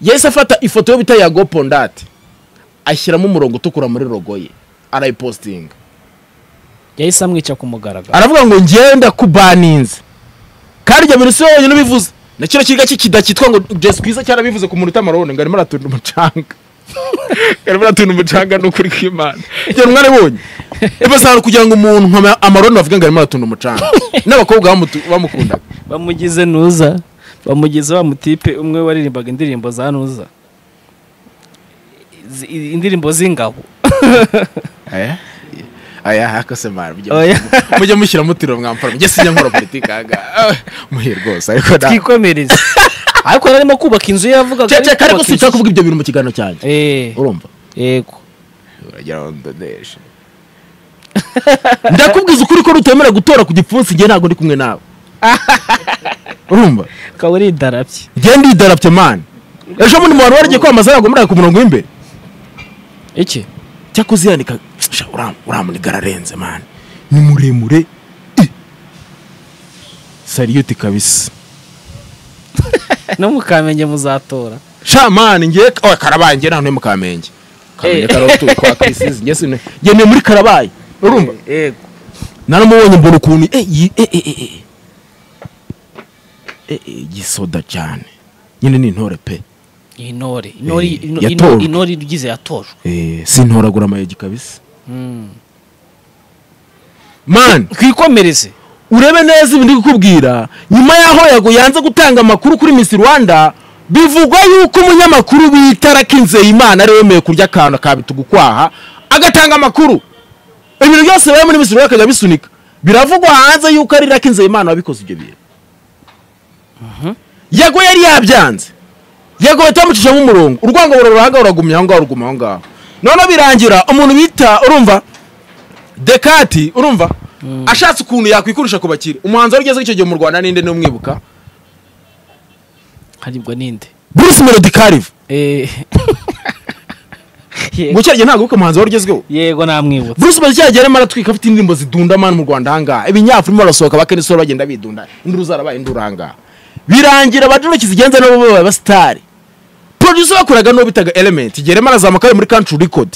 yahise afata ifoto yo bita ya gopondati ashyiramo umurongo utukura muri rogo ye arayipositinga yahise amwica ku mugaragaro aravuga ngo ngenda kubaninze kandi jya minisiyo yonyine ubivuze na kino kiga kikida cyitwa ngo jesi kwiza cyarabivuze ku muntu utamarone ngo arimo aratunda umucanga ngo arimo aratunda umucanga ni ukuri kw'imana igihe mwarabonye ibasanga kugira ngo umuntu nka amarone bavuge ngo arimo aratunda umucanga n'abakobwa bamutu- bamukundaga bamugize nuza bamugize wa mutipe umwe waririmbaga indirimbo za nuza Zi- indirimbo z'ingabo aya aya hakose mara mujye Oya. mujye mushyiramo utiro mwampfura mujye sinya nkora politiki ahaga muhe rwose ariko nta twikomereze ariko yari arimo kubaka inzu ye yavugaga cece ari ariko kubaka sinshaka inzu. kuvuga ibyo bintu mu kiganiro cyanjye Eh, urumva yego uragira ngo ndoneshe ndakubwiza ukuri ko rutemera gutora ku gipfunsi njye ntabwo ndi kumwe nawe urumva ukaba uri idarapye njye ndidarapye mani ejo bundi mu bantu baragiye kwamamaza ntabwo muri ku murongo w'imbere iki cyakoze yandika sha uram- uramuniga ararenze mani ni muremure i." sariyuti kabisa no mu kamenge muzatora sha mani ngiye oya karabaye njye nta nturi mu kamenge kamenge karabatuye kwa kirisizi njye sine njye ni muri karabaye urumva yego naramubonye mbona ukuntu eh, yi- eh, eh, eh, eh. Eh, eh, gisoda cyane nyine ni intore pe intore intore Eh, ino- yatojwe. ino- intore igize yatojwe Eh, sintoragura amayugi kabisa Mm. man twikomereze urebe neza ibindi kukubwira nyuma y'aho yago yanze gutanga amakuru kuri miss rwanda bivugwa yuko umunyamakuru bita rakinzeyimana ari wemeye kurya akantu akabitugu kwaha agatanga amakuru ibintu byose biba muri miss rwanda akajya bisunika biravugwa hanze yuko ari rakinzeyimana wabikoze ibyo bintu yago yari yabyanze yego bahita bamucishamo umurongo urwango rurahaga ruragumya aho ngaho ruguma aho ngaho noneho birangira umuntu bita urumva dekati urumva ashatse ukuntu yakwikurisha ku bakire umuhanzi wari ugeze icyo gihe mu rwanda ninde n'umwibuka haribwa ninde bruce melody kariva Eh. ngo Yego- icyo gihe ntabwo wibuka umuhanzi wari ugezweho yego namwibuka bruce melody cya gihe yarimo aratwika afite indirimbo zidunda mani mu rwanda ahangaha ibinyafurima barasohoka bakenisoro bagenda bidunda induru zarabaye induru ahangaha birangira abaduruki zigenza nabo babaye abasitari producer bakoraga n'uwo bitaga element igihe yarimo arazamuka ari muri country record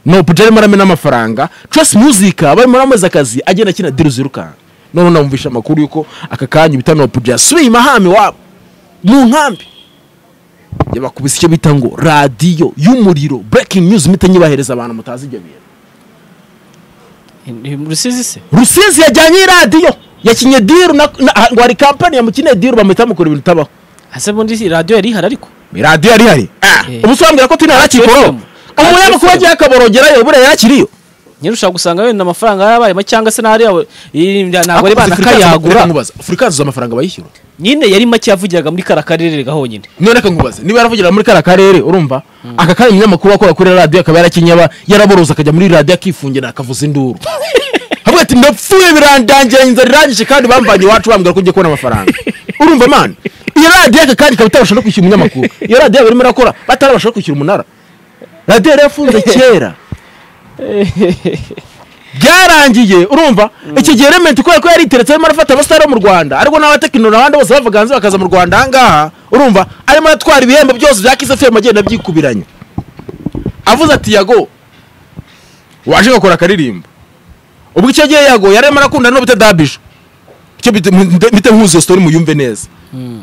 no puja arimo aramena amafaranga trace music barimo bamuhereza akazi agenda akina diru zirukanka none namwumvisha amakuru yuko aka kanya ibitano puja yasubiye imahame wabo mu nkambi yabakubise icyo bita ngo radiyo y'umuriro breaking news mpita nyibahereza abantu mutazi ibyo bintu Ni- ni rusizi se rusizi yajyanye iradiyo yakinye diru na- na- ah, ngo hari kampani yamukeneye diru bamuhita bamukora ibintu bitabaho ase bundi radiyo yari ihari ariko iradiyo yari ihari Ah, Eh. ubu sobanura ko turi harakikoro FM. umunyamakuru FM. agiye akaborogerayo buriya yakiriyo nyine ushobora gusanga wenda amafaranga yarabayemo cyangga se n'ahari yawe iyi- ntabwo ari Ariko bana Afrikazi- kayagura reka nkubaze, Afrikazi amafaranga bayishyura nyine yari make yavugiraga muri kara karere gahonyine none reka nkubaze niba yaravugira muri kariya karere urumva aka kanya umunyamakuru wakora kuri radiyo akaba yarakenyaba yaraboroza akajya muri radiyo akifungira akavuza induru havuga ati ndapfuye birandangira inzara irangije kandi bambanye iwacu bambwira ko ugiye kubona amafaranga urumva mana iyo radiyo aka kanya ikaba itabasha no kwishyura umunyamakuru iyo radiyo barimo irakora batarabasha no kwishyura umunara radiyo yari yafunze kera byarangiye urumva iki gihe rementi kubera ko yari iteretse arimo arafata abasitari bo mu rwanda ariko n'abatekiniro n'abandi bose bavaga hanze bakaza mu rwanda ahangaha urumva arimo aratwara ibihembo byose bya kisa femu agenda abyikubiranya avuze ati yago waje gakora akaririmbo ubwo icyo gihe yago yari arimo arakunda no bita dabije icyo bita- mbite- mbite nkuzi iyo sitori muyumve neza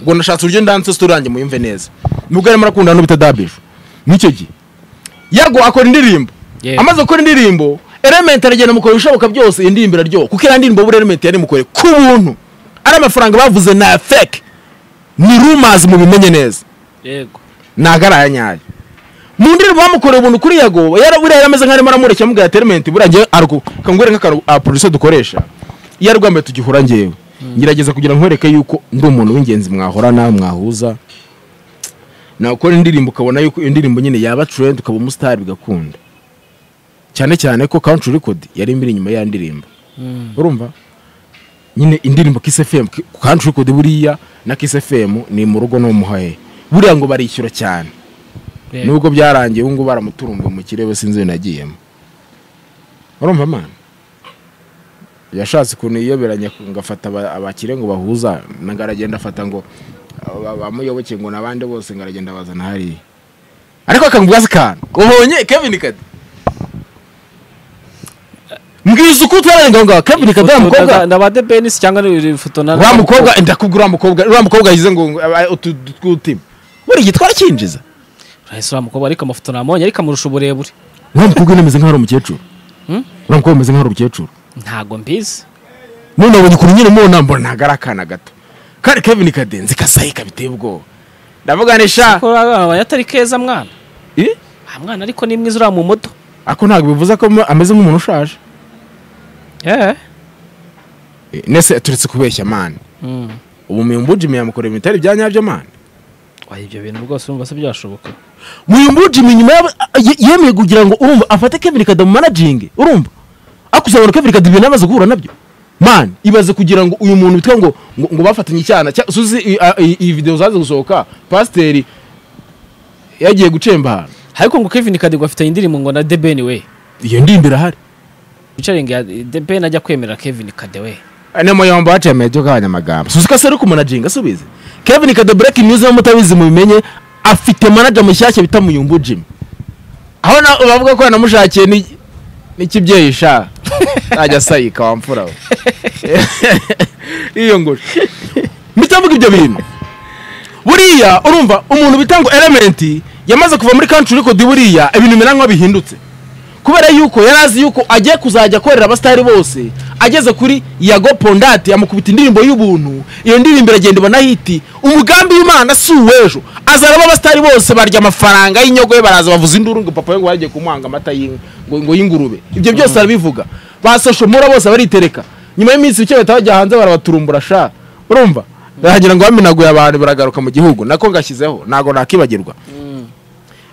ubwo nashatse uburyo ndanse sitori yanjye muyumve neza nubwo yarimo arakunda no bita dabije n'icyo gihe yago akora indirimbo Yeah. amaze gukora indirimbo element aragenda mukora ibishoboka byose iyi ndirimbo iraryoha kuko iriya ndirimbo buri element yari mukoreye ku buntu ari amafaranga bavuze na fake ni rumors mubimenye neza yego ntago ari aya nyayo mu ndirimbo bamukoreye ubuntu kuri yago yara- buriya yarameze nk'arimo aramureshya amubwira ati element buriya ngewe aruko kangwere nk'akantu a producer dukoresha iyo ari rwambaye tugihura ngewe ngerageza kugira ngo nkwereke yuko ndi umuntu w'ingenzi mwahorana mwahuza nakora indirimbo ukabona yuko iyo ndirimbo nyine yaba trend ukaba umusitari bigakunda cyane cyane ko country record yari imbere inyuma ya ndirimbo urumva nyine indirimbo Kiss FM K- country record buriya na Kiss FM ni mu rugo no mu haye buriya ngo barishyura cyane yego. nubwo byarangiye ubu ngubu baramuturumbuye mu kirere sinzi iyo nagiyemo urumva mana yashatse ukuntu yiyoberanya ngo afata aba- abakire ngo bahuza na- ngo aragenda afata ngo aba- bamuyoboke ngo n'abandi bose ngo aragenda abazana hariya ariko akamubwira se kantu ubonye kevin kadi mbwiza uko utararenga aho ngaho kevin kadi wa mukobwa ndaba de benisi cyangwa ni ifoto na uriya mukobwa ndakubwira uriya mukobwa uriya mukobwa yize ngo ngo- aba- utu- utu- tw'utima buriya twarakinjiza urahise uriya mukobwa ariko amafoto nabonye ariko amurusha uburebure uriya mukobwa nyine ameze nk'aho ari umukecuru Hmm? uriya mukobwa ameze nk'aho ari umukecuru ntago mbizi none abonye ukuntu nyine mubona mbona ntabwo ari akana gato kandi kevin kadenzi kasayika biteye ubwoba ndavuga ni sha ko uriya atari keza mwana Eh? Ah, mwana ariko ni mwiza uriya mu moto ariko ntabwo bivuze ko mu- ameze nk'umuntu ushaje yeee Eh, nese aturetse kubeshya mani ubu muyumbujimi yamukora ibintu bitari bya nyabyo mani wayo ibyo bintu rwose urumva se byashoboka muyumbujimi nyuma y'aba- a- ye- yemeye kugira ngo urumva afate kevin kada mu managingi urumva akuzabona kevin kada ibintu amaze guhura nabyo mani ibaze kugira ngo uyu muntu witwa ngo ngo ngo bafatanye icyana cya- suzi i- a- i- iyi videwo zaze gusohoka pasiteri yagiye gucemba ahantu ariko ngo kevin kadigwa afitanye indirimbo ngo na de ben we iyo ndirimbo irahari wicaringi ya de ben ajya kwemerera kevin kade we ni muyombo haciye amejo k'abanyamagambo suzi ko asari kumanajinga asubize kevin kado breaking news niba mutabizi mubimenye afite manager mushyashya bita muyumbu jimmy aho na- bavuga ko yanamushakiye ni- n'ikibyeyi sha najya sayika wamfura we iyo ngoro mitavuga ibyo bintu buriya urumva umuntu bita ngo element yamaze kuva muri country record buriya ibintu bimera nk'aho bihindutse kubera yuko yari azi yuko agiye kuzajya akorera abasitari bose ageze kuri yago pondati amukubita indirimbo y'ubuntu iyo ndirimbo iragenda ubona hiti umugambi w'imana si uw'ejo azaraba abasitari bose barya amafaranga y'inyogo ye baraza bavuza induru ngo papa we ngo yagiye kumwanga amata y'inka, ngo- ngo y'ingurube ibyo byose arabivuga ba soshomora bose baritereka nyuma y'iminsi mike bahita bajya hanze barabaturumburasha urumva baragira ngo bamenaguye abantu baragaruka mu gihugu nako ngashyizeho ntago nakibagirwa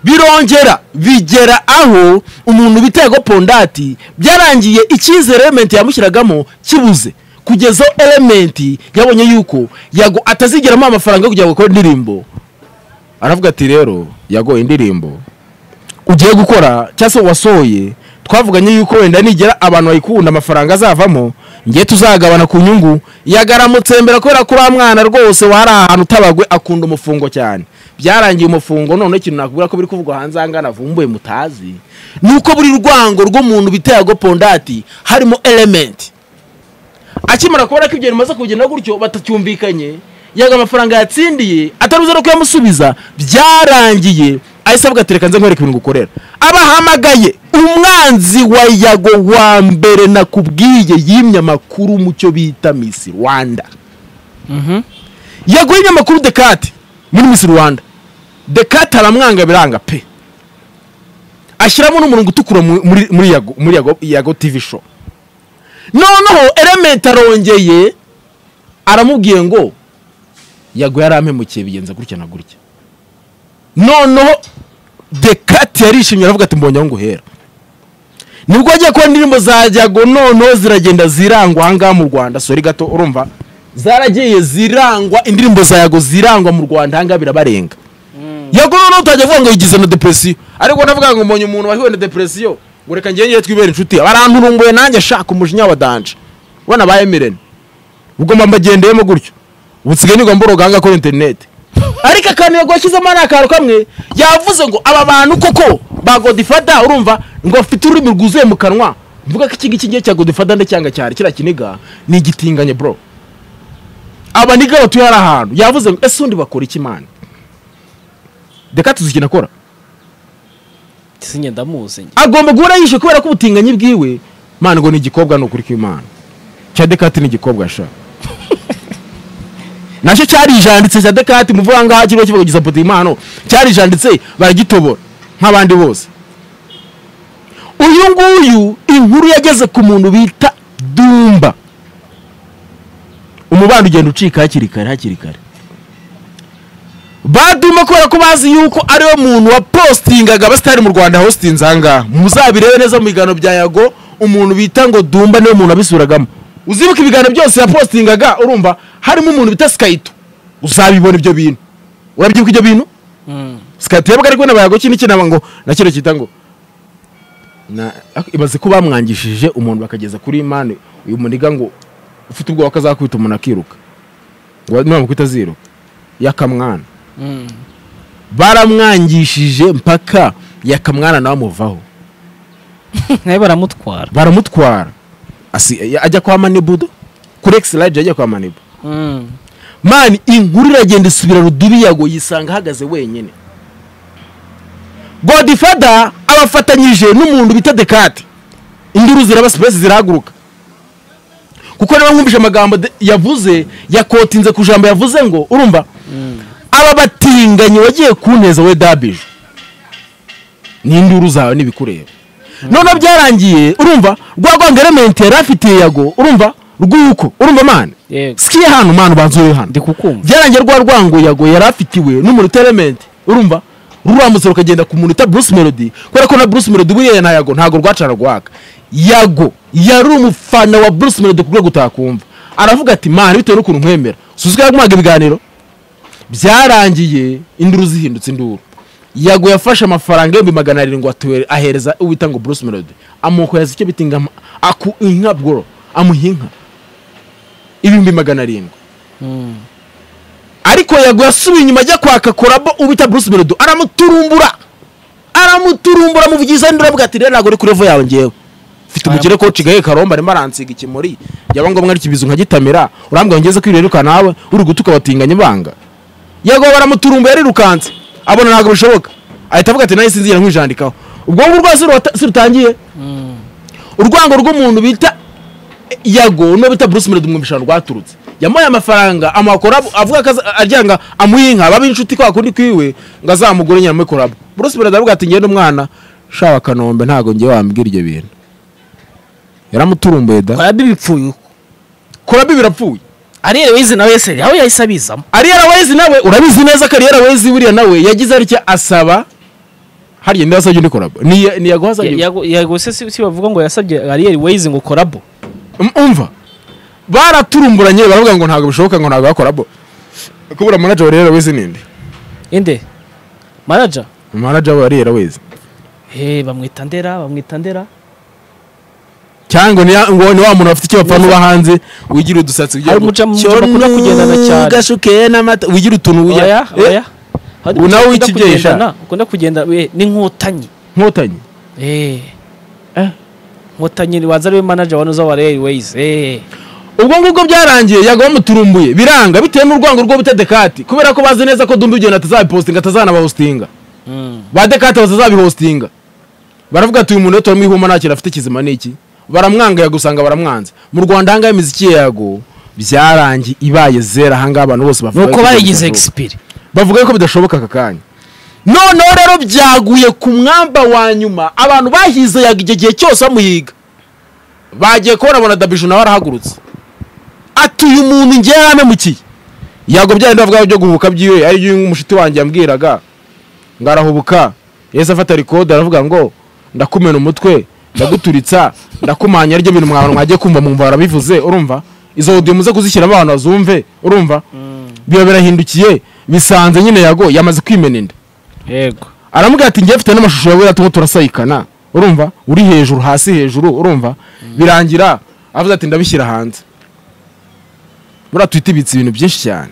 birongera bigera aho umuntu bitego pondati byarangiye icyizere element yamushyiragamo kibuze kugeza aho element yabonye yuko yago atazigeramo amafaranga yo kugira ngo akore indirimbo aravuga ati rero yago indirimbo ugiye gukora cyangwa se wasohoye twavuganye yuko wenda nigera abantu bayikunda amafaranga azavamo ngiye tuzagabana ku nyungu yagaramutsembera kubera ko uriya mwana rwose wari ahantu utabagwe akunda umufungo cyane byarangiye umufungo none ikintu nakubwira ko biri kuvugwa hanze ahangana avumbuye mutazi ni uko buri rwango rw'umuntu bitaye agopondati harimo elementi akimara kubona ko ibyo bimaze kugenda gutyo batacyumvikanye yaga amafaranga yatsindiye ataruze no kuyamusubiza byarangiye ahise avuga ati reka nze nkwereke ibintu gukorera abahamagaye umwanzi wa yago wa mbere nakubwiye yimye amakuru mu cyo bita misi rwanda yago yimye amakuru dekate muri misi rwanda dekate aramwanga biranga pe ashyiramo n'umurongo utukura mu- muri muri yago muri yago yago tv show noneho elementi arongeye aramubwiye ngo yago yarampemukiye bigenza gutya na gutya noneho dekati yarishimye aravuga ati mbonye aho nguhera nibwo agiye kubona indirimbo za jago noneho ziragenda zirangwa aha ngaha mu rwanda sori gato urumva zaragiye zirangwa indirimbo za yago zirangwa mu rwanda aha ngaha birabarenga yago noneho utajya avuga ngo yigize na depresiyo ariko navuga ngo mbonye umuntu wahiwe na depresiyo ngo reka ngewe ngewe twibere inshuti baranturumbuye nanjye shaka umujinya wa danje ubona bayemerene ubwo mba mbagendeyemo gutyo ubu nsigaye nigwa mboroga ahangaha kuri interineti ariko akantu yago yashyizemo ni akantu kamwe yavuze ngo aba bantu koko ba godifada urumva ngo bafite ururimi rwuzuye mu kanwa mvuga ko iki ngiki ngiye cya godifada ndacyanga cyane kiriya kiniga ni igitinganye bro aba niga batuye hari ahantu yavuze ngo ese undi bakora iki imana reka tuzi ikintu akora sinye ndamuzi njye agomba guhora yishe kubera ko ubutinganyi bwiwe mana ngo ni igikobwa ni ukuri kw'imana cya dekati ni igikobwa sha nacyo cyarijanditse cya dekati muvuga ngaha kiriho kivuga giza puti impano cyarijanditse baragitobora nk'abandi bose uyu nguyu inkuru yageze ku muntu bita dumba umubano ugenda ucika hakiri kare hakiri kare baduma kubera ko bazi yuko ariwe muntu wapositingaga abasitari mu rwanda hositinze ahangaha muzabirebe neza mu biganiro bya yago umuntu bita ngo dumba niwe muntu abisuragamo uzibuka ibiganiro byose yapositingaga urumva harimo umuntu bita sikayito uzabibona ibyo bintu urabyibuka ibyo bintu sikayito yabaga ariko n'abayago kino kinaba ngo na kino cyita ngo na- ak- ibaze ko bamwangishije umuntu bakageza kuri imani uyu muniga ngo ufite ubwoba ko azakwita umuntu akiruka ngo nuramuka utaziruka yakamwana baramwangishije mpaka yakamwana nawe amuvaho nawe baramutwara baramutwara Asi- ajya kwa manibudo kuri egisirayidi ajya kwa manibu Mm. mani inkuru iragenda isubira rudubi yago yisanga ahagaze wenyine godifada abafatanyije n'umuntu bita dekate induru ziraba sipesi zirahaguruka kuko niba nkumvise amagambo de- yavuze yakotinze ku ijambo yavuze ngo urumva aba batinganyi wagiye kuneza we dabije n'induru zawe n'ibikureba noneho byarangiye urumva rwa rwanga elementi yari afitiye yago urumva rw'uko urumva mani Yego. sikiye hano mani ubanzuye hano ndi kukumva byarangiye rwa rwango yago yari afitiwe n'umuntu uta element urumva ruramutse rukagenda ku muntu uta bruce melody kubera ko na bruce melody buriya na yago ntabwo rwacara rwaka yago yari umufana wa bruce melody ku rwego utakumva aravuga ati mani bitewe n'ukuntu nkwemera suzuka yagumwaga ibiganiro byarangiye induru zihindutse induru yago yafashe amafaranga ibihumbi magana arindwi atuwe- ahereza uwita ngo bruce melody amuhereza icyo bita inka ma- aku inka bworo amuha inka ibihumbi magana arindwi ariko yago yasubiye inyuma ajya kwaka korabo ubita bruce melody aramuturumbura aramuturumbura amuvugiza induru avuga ati rero ntabwo uri kuri revo yawe ngewe mfite umugire ko cigaye karomba arimo aransiga ikimuri yaba ngombwa ari kibizu nkagitamira urambwira ngeze kwiriruka nawe uri gutuka watinganya ibanga yego baramuturumba yarirukanse abona ntabwo bishoboka ahita avuga ati nahise nzira nkwijandikaho ubwo ngubwo rwose ruta- sirutangiye urwango rw'umuntu bita yago no bita bruce melody mwumvisha rwaturutse yamuhaye amafaranga amuhakora avuga ko aza- agira ngo amuhe inka babe inshuti kwa kundi kwiwe ngo azamugure nyina amukoramo bruce melody aravuga ati ngende umwana shawa kanombe ntabwo ngewe wambwira ibyo bintu yaramuturumbuye da korabi bipfuye uko korabi birapfuye ariya wize nawe yese aho yahise abizamo ariyera wezi nawe urabizi neza ko ariyera wezi buriya nawe yagize aricyo asaba hariya niyo asabye undi korabo Ni- ni yaguha asabye yego se si si bavuga ngo yasabye ariyeri wayize ngo korabo Um- umva baraturumburanye baravuga ngo ntabwo bishoboka ngo ntabwo bakorabo kubura manager wa ariyera wezi ninde inde manaja manager wa ariyera wezi he bamwita ndera bamwita ndera cyangwa ngo ni ya- ngo ni wa muntu afite icyo bapfa n'uba hanze wigira udusatsi ugira Hari ngo, umuca- umuca bakunda "Cyonu, kugendana cyane." gashuke n'amata wigira utuntu wigira- oya Eh, oya Hari ubu nawe ukunda w'ikibyeyi sha. kugendana, ukunda kugenda we, n'inkotanyi nkotanyi Eh. Nkotanyi wanza ariwe manaja wa nuza wa ariyeri wayize ubwo ngubwo byarangiye yaga bamuturumbuye biranga bitewe n'urwango rwo butetekati kubera ko bazi neza ko dumba ibyo atazabipostinga atazanabahostinga ba dekate batazabihostinga baravuga ati uyu muntu rero turamwihuma nta kintu afite kizima ni iki baramwanga yagusanga baramwanze mu rwanda ahangaha imiziki ye yago byarangiye ibaye zera ahangaha abantu bose bavuga nuko ko bayigize bidashoboka. egisipiri bavuga yuko bidashoboka aka kanya noneho rero byaguye ku mwamba wa nyuma abantu bahize yaga igihe gihe cyose bamuhiga bagiye kubona bona dabiju nawe arahagurutse atuye umuntu ngewe yaramemukiye yago byari ndavuga byo guhubuka byiwe ari byo umushiti wanjye yambwiraga ngo arahubuka yahise afata rikode aravuga ngo ndakumena umutwe ndaguturitsa ndakumanya aribyo bintu mwabantu mwagiye kumva mwumva barabivuze urumva izo odiyo muze kuzishyiramo abantu bazumve urumva biba birahindukiye bisanze nyine yago yamaze kwimena inda yego aramubwira ati njye mfite n'amashusho yawe turimo turasayikana urumva uri hejuru hasi hejuru urumva birangira avuze ati ndabishyira hanze buriya twita ibitse ibintu byinshi cyane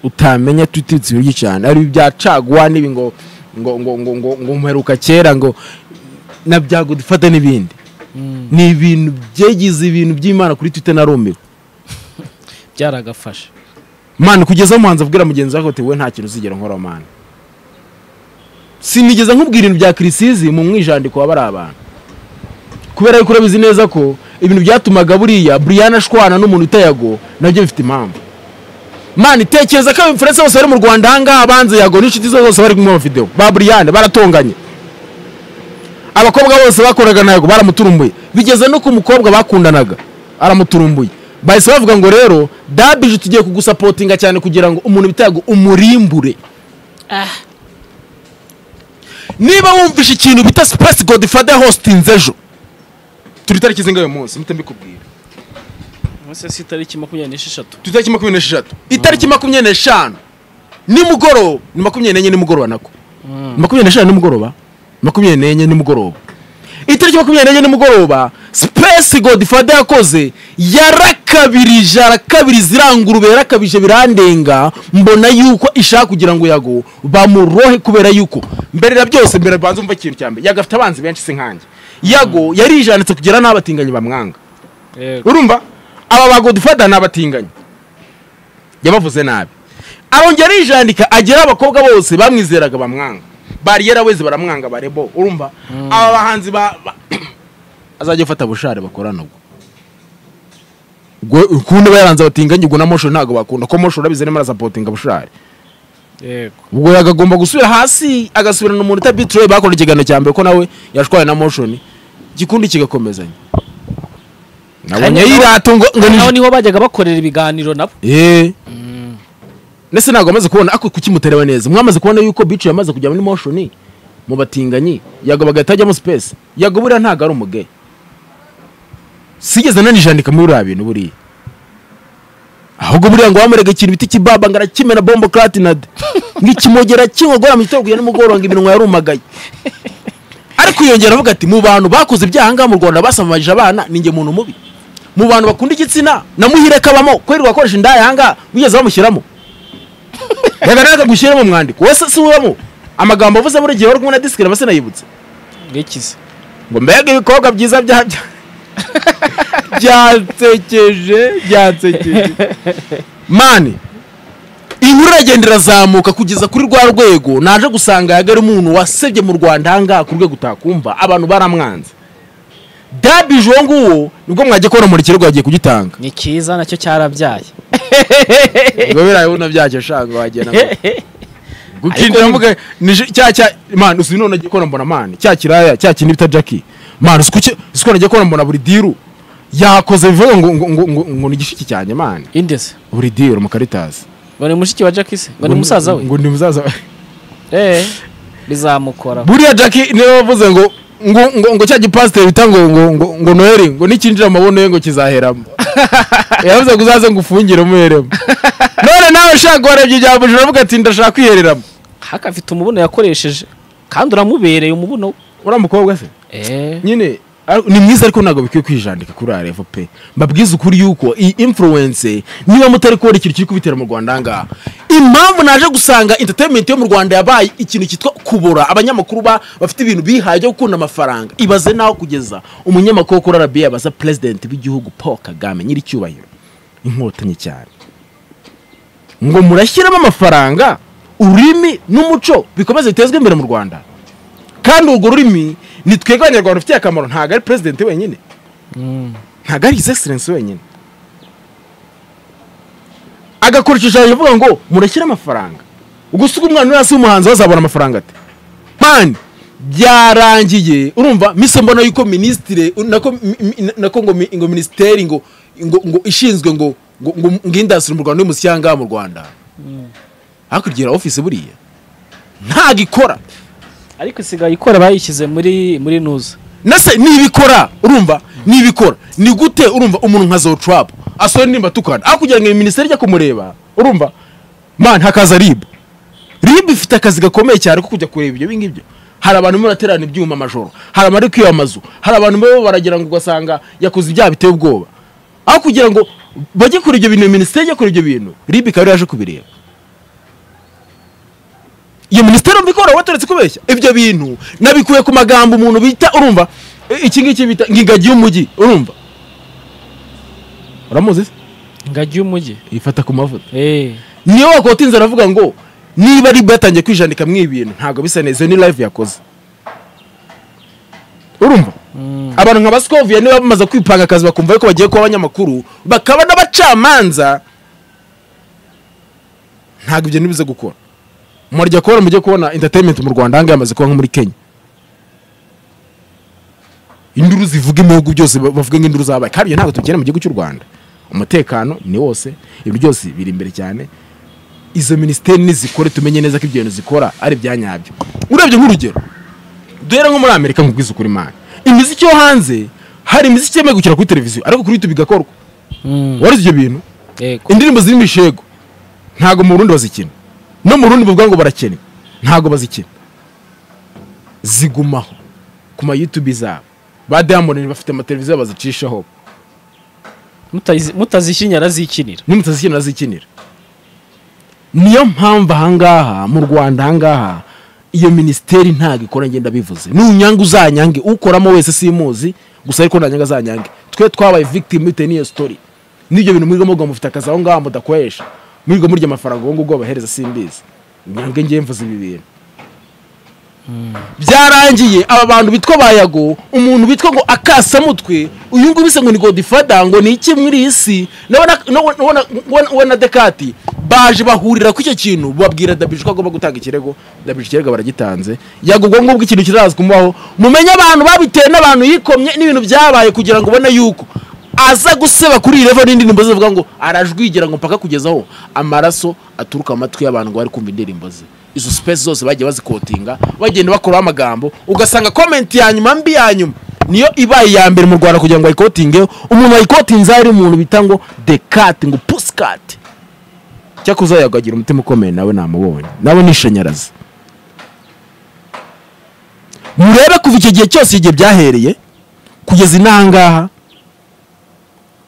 utamenya twita ibitse ibintu byinshi cyane ari ibya caguwa n'ibi ngo ngo ngo ngo ngo ngo mperuka kera ngo na byagudifata n'ibindi ni ibintu byegize ibintu by'imana kuri twita na rumiro byaragafasha mani kugeza umuhanzi abwira mugenzi wawe ati we nta kintu uzigera nkora mani sinigeze nkubwira ibintu bya kirisizi mu mwijandiko waba ari abantu kubera yuko urabizi neza ko ibintu byatumaga buriya buriyana ashwana n'umuntu utayago nabyo bifite impamvu mani tekereza ko abimfurense bose bari mu rwanda ahangaha banze yago n'inshuti ze zose bari kumwe videwo ba buriyane baratonganye abakobwa bose bakoraga na yago baramuturumbuye bigeze no ku mukobwa bakundanaga aramuturumbuye bahise bavuga ngo rero dabije tugiye kugusapotinga cyane kugira ngo umuntu bita yago umurimbure Ah, niba wumvishe ikintu bita sipasi godifada hositinze ejo turi itariki zingahe uyu munsi mpita mbikubwira munsi si itariki makumyabiri n'esheshatu turi itariki makumyabiri n'esheshatu itariki makumyabiri n'eshanu nimugoroba ni makumyabiri n'enye nimugoroba nako makumyabiri n'eshanu nimugoroba makumyabiri n'enye nimugoroba itariki makumyabiri n'enye nimugoroba sipesi godifada yakoze yarakabirije arakabiriza irangurube yarakabije birandenga mbona yuko ishaka kugira ngo yago bamurohe kubera yuko mbere ya byose mbere banza umva ikintu cya mbere yago afite abanzi benshi si nkanjye yago yarijanitse kugera n'abatinganyi bamwanga yego urumva aba bagodifada ni abatinganyi yabavuze nabi arongera yijandika agera abakobwa bose bamwizeraga bamwanga bariyera weze baramwanga barebo urumva aba bahanzi ba ba- azajya afata bushare bakorana ubwo ubwo ukundi aba yaranze abatinganyi ubwo na mosho ntabwo bakunda ko mosho urabizi arimo arasapotinga bushare yego ubwo yagagomba gusubira hasi agasubirana umuntu utabituye bakora ikiganiro cya mbere ko nawe yashwaye na moshoni igikundi kigakomezanya nabonye Hanyuma- yirata ngo ngo ni naho niho bajyaga bakorera ibiganiro nabo eee ndetse ntabwo amaze kubona ako kukimutareba neza mwamaze kubona yuko bici yamaze kujya muri moshoni mu batinganyi yagabaga atajyamo sipesi yago buriya ntabwo ari umuge sigeze nanijandika muri buriya bintu buriya ahubwo buriya ngo wamurega ikintu bita ikibaba ngo arakimena bombo kratinade ng'ikimogera kinkogora mu gitondo kugera nimugoroba ngo iminwa yarumagaye ariko yongera avuga ati mu bantu bakoze ibyaha ngaha mu rwanda basamamajije abana ni njye muntu mubi mu bantu bakunda igitsina namuhire kabamo kubera wakoresha indaya ahangaha wigeze bamushyiramo reka akagushyiramo umwandiko wese si ubamo amagambo avuze buri gihe wari kumwe na disikire aba sinayibutse ngikize ngo mbega ibikorwa byiza bya bya- byansekeje byansekeje mani inkuru iragenda irazamuka kugeza kuri rwa rwego naje gusanga yaga ari umuntu wasebye mu rwanda ahangaha ku rwego utakumva abantu baramwanze dabije uwo nguwo nibwo mwajya kubona muri kirego yagiye kugitanga ni cyiza nacyo cyarabyaye ngo biriya bibuno byacyo shanga wagenda gukindira Ariko- mvuga nije cya cya man uzi none agiye kora mbona man cya kiraya cya kindi bita Jackie man uzi kuki uzi ko nagiye kora mbona buri diru yakoze bivuga ngo ngo ngo ngo, ngo ni igishiki cyane man indeze buri diru mu Caritas ngo ni mushiki wa jackise ngo ni musaza we ngo ni musaza we eee bizamukora buriya Jackie niwe wavuze ngo ngo ngo, ngo cya gipasiteri bita ngo ngo ngo, ngo Noheli ngo nikinjira amabono ye ngo kizaheramo yavuze ngo uzaze ngo ufungire umuheremo none nawe ushaka warebye ibya bujura uravuga ati ndashaka kwihereramo haka afite umubuno yakoresheje kandi uramubereye umubuno we uriya mukobwa se eee nyine ar- ni mwiza ariko ntabwo bikwiye kwijandika kuri arevo pe mbabwize ukuri yuko iyi influence niba mutari kubona ikintu kiri kubitera mu rwanda ahangaha impamvu naje gusanga entertainment yo mu rwanda yabaye ikintu cyitwa kubora abanyamakuru ba- bafite ibintu bihaye byo gukunda amafaranga ibaze naho kugeza umunyamakuru wo kuri arabiya abaza perezidenti w'igihugu paul kagame nyir'icyubahiro inkotanyi cyane ngo murashyiramo amafaranga ururimi n'umuco bikomeze bitezwe imbere mu rwanda kandi urwo rurimi ni twebwe abanyarwanda rufitiye akamaro ntabwo ari perezidenti wenyine ntabwo ari his excellence wenyine agakora igishushanyo avuga ngo murashyire amafaranga ugusiga umwana uri hasi w'umuhanzi bazabona amafaranga ate mani byarangiye urumva mise mbona yuko minisitire nako mi- mi- nako ngo mi- ngo minisiteri ngo ngo- ngo ishinzwe ngo ngo ngo ngo indasitiri mu rwanda y'umuziki yangaha mu rwanda hakurya ya ofisi buriya ntabwo ikora ariko isigaye ikora bayishyize muri muri nuza nase nibikora urumva nibikora ni gute urumva umuntu nka zotrapu asohora indirimbo atukana aho kugira ngo iyi minisiteri ijya kumureba urumva man hakaza ribu ribu ifite akazi gakomeye cyane ko kujya kureba ibyo ngibyo hari abantu barimo baraterana ibyuma amajoro hari abari kwiba amazu hari abantu baba baragira ngo ugasanga yakoze ibyaha biteye ubwoba aho kugira ngo bajye kuri ibyo bintu iyo minisiteri ijya kuri ibyo bintu ribu ikaba yaje kubireba iyo minisiteri umva ikora watoretse kubeshya ibyo bintu nabikuye ku magambo umuntu bita urumva e, iki ngiki bita ngo ingagi y'umujyi urumva uramuzi se ingagi y'umujyi yifata ku mavuta eh niyo wakota inzara avuga ngo niba riba yatangiye kwijandika mwe ibintu ntabwo bisa neza iyo ni live yakoze urumva abantu nka basikoviya niba bamaze kwipanga akazi bakumva yuko bagiye kuba abanyamakuru bakaba n'abacamanza ntabwo ibyo ntibize gukora murajya kubona mujye kubona entertainment mu rwanda ahangaha hamaze kuba nko muri kenya induru zivuga ibihugu byose ba- bavuga nk'induru zabaye kandi ibyo ntabwo tubikeneye mu gihugu cy'u rwanda umutekano ni wose ibintu byose biri imbere cyane izo minisiteri nizikore tumenye neza ko ibyo bintu zikora ari ibya nyabyo urebye nk'urugero duhere nko muri amerika nkubwiza ukuri imana imiziki yo hanze hari imiziki itemewe gukina kuri televiziyo ariko kuri youtube igakorwa warize ibyo bintu yego indirimbo zirimo ibishego ntabwo mu burundi bazikina no mu rundi bavuga ngo barakina ntabwo bazikina zigumaho ku ma youtube zabo ba diamond bafite amateleviziyo bazicishaho Mutazi- mutazishinya arazikinira nimutazikina zikinira niyo mpamvu ahangaha mu rwanda ahangaha iyo minisiteri ntabwo ikora ngenda bivuze nunyange uzanyange ukoramo wese simuzi gusa ariko nanyanga azanyange twe twabaye victim bitewe n'iyo story n'ibyo bintu mwirwa mugwa mufite akazi aho ngaho mudakoresha mwirwa murya amafaranga uwo ngubwo babahereza simbizi nyange ngiye mvuze ibi bintu byarangiye aba bantu bitwa bayago umuntu bitwa ngo akasamutwe uyu nguyu bisa ngo ni godifada ngo ni iki muri iyi si N'abona- n'abona- n'abona- n'abona- we na dekati baje bahurira ku icyo kintu babwira dabije ko agomba gutanga ikirego dabije ikirego baragitanze yago ubwo ngubwo ikintu kiraza kumubaho mumenye abantu babitewe n'abantu yikomye n'ibintu byabaye kugira ngo ubone yuko aza guseba kuri iyi revo n'indirimbo ze avuga ngo arajwigira ngo mpaka kugeza aho amaraso aturuka mu matwi y'abantu ngo bari kumva indirimbo ze izo sipesi zose bagiye bazikotinga bagenda bakuraho amagambo ugasanga komenti ya nyuma mbi ya nyuma niyo ibaye iya mbere mu rwanda kugira ngo ayikotingeho umuntu wayikotinze ari umuntu bita ngo dekati ngo pusikati cyakoze yagagira umutima ukomeye nawe namubonye nawe nishanyarazi murebe kuva icyo gihe cyose igihe byahereye kugeza inahangaha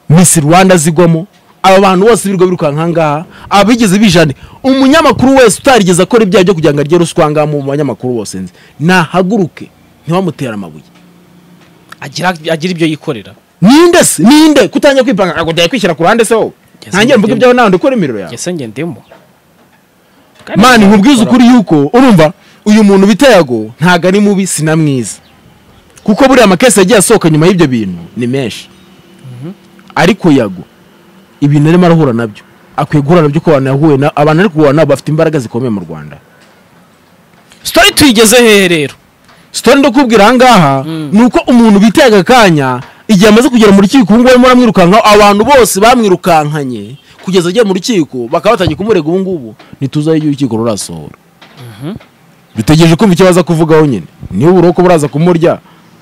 Miss Rwanda zigwamo aba bantu bose birirwa birukanka ngaha abigeze bijane umunyamakuru wese utarigeze akora ibyaha byo kugira ngo arye ruswa ngaha mu banyamakuru bose nzi nahaguruke ntibamutere amabuye agira agira ibyo yikorera ninde se ninde kutangira kwipanga ntabwo ndaye kwishyira ku ruhande se wowe Yes, ntangire mvuge ndimo. ibyawe nawe ndikora imiriro yawe ngese nge ndimo mani nkubwiza ukuri yuko urumva uyu muntu bita yago ntabwo ari mubi si na mwiza kuko buriya amakesi yagiye asohoka nyuma y'ibyo bintu ni menshi ariko yago ibintu arimo arahura nabyo akwiye guhura nabyo ko abantu yahuye na abantu ari guhura nabo bafite imbaraga zikomeye mu rwanda sitori tuyigeze hehe rero sitori ndakubwira ahangaha ni uko umuntu bitega akanya igihe amaze kugera mu rukiko ubungubu barimo baramwirukankaho abantu bose bamwirukankanye kugeza agiye mu rukiko bakaba batangiye kumurega ubungubu ntituzaho igihe urukiko rurasohora dutegereje kumva icyo baza kuvugaho nyine niba uburoko buraza kumurya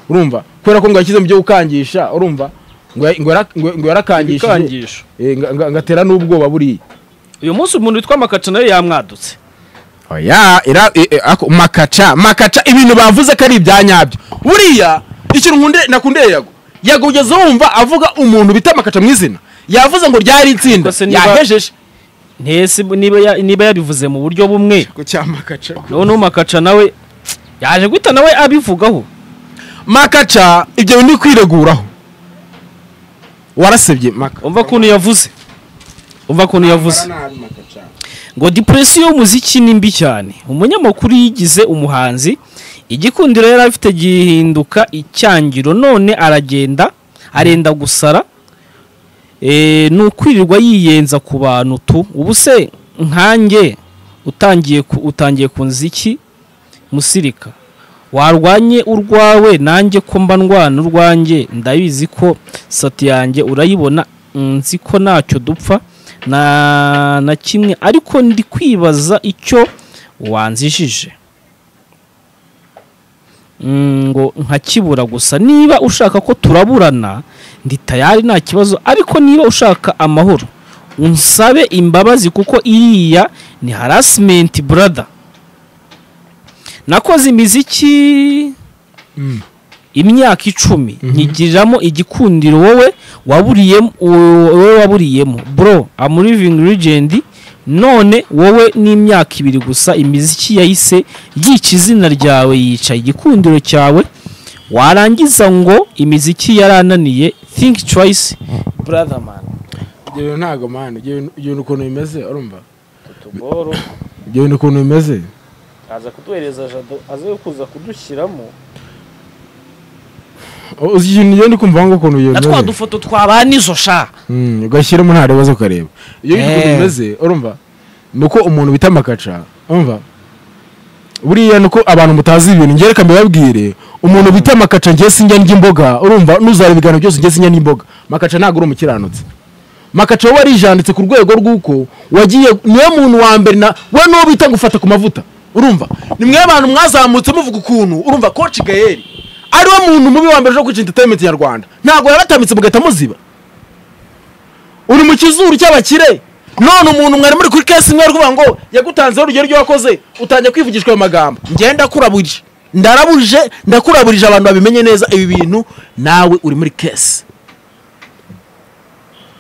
urumva kubera ko ngo yashyize mu byo gukangisha urumva ngo ya- ngo yara- ngo- ngo yarakangishije ikangisho Eh, nga- nga- ngatera n'ubwoba buriya uyu munsi umuntu witwa makacu nawe yamwadutse oya ira e- e, ako- makaca makaca ibintu bavuze ko ari ibya nyabyo buriya ikintu nkunde- nakundeye yago yago ugeze wumva avuga umuntu bita makaca mu izina yavuze ngo ryari itsinda Gusa niba- yahejeje ntese niba ya- niba yabivuze mu buryo bumwe ko cyamakaca noneho makaca nawe yaje guhita nawe abivugaho makaca ibyo bintu ni kwireguraho warasebye maka umva ukuntu yavuze umva ukuntu yavuze nabi makaca ngo depression y'umuziki ni mbi cyane umunyamakuru yigize umuhanzi igikundiro yari afite gihinduka icyangiro none aragenda arenda gusara Eh, ni ukwirirwa yiyenza ku bantu tu ubu se nkanjye utangiye ku, utangiye ku nziki musirika warwanye urwawe nanjye ko mba ndwana urwanjye ndabizi ko sati yanjye urayibona nzi ko ntacyo dupfa na na kimwe ariko ndi kwibaza icyo wanzijije Mm, ngo nkakibura gusa niba ushaka ko turaburana ndi tayari nta kibazo ariko niba ushaka amahoro unsabe imbabazi kuko iriya ni harasimenti burada nakoze imiziki imyaka icumi nkigiriramo igikundiro wowe waburiyemo wowe waburiyemo bro I'm living legend none wowe n'imyaka ibiri gusa imiziki yahise yica izina ryawe yica igikundiro cyawe warangiza ngo imiziki yarananiye think twice brother man ibyo bintu ntabwo mani ibyo bintu- ibyo bintu ukuntu bimeze urumva ibyo bintu ukuntu bimeze aza kuduhereza jado aze kuza kudushyiramo uzi ikintu ngenda kumva ngo ukuntu iyo na twa dufoto twabana izo sha Mm, ugashyiramo nta bibazo ukareba iyo Eh. bintu ukuntu bimeze urumva ni uko umuntu bita makaca urumva buriya ni uko abantu mutazi ibintu ngere reka mbibabwire umuntu bita makaca ngiye sinjya n'imboga urumva nuzareba ibiganiro byose ngiye sinjya n'imboga makaca ntabwo uri umukiranutsi makaca we warijanditse ku rwego rw'uko wagiye niwe muntu wa mbere na we n'uwo bita gufata ku mavuta urumva ni mwe abantu mwazamutse muvuga ukuntu urumva koci gayeri ariwe muntu mubi wa mbere uje kwica entertainment nyarwanda ntabwo yabatambitse mugahita muziba uri mu kizuru cy'abakire none umuntu mwari muri kuri kesi imwe kuvuga ngo yagutanzeho urugero ryo wakoze utangiye kwivugishwa ayo magambo ngenda kurabuje ndarabuje ndakuraburije abantu babimenye neza ibi bintu nawe uri muri kesi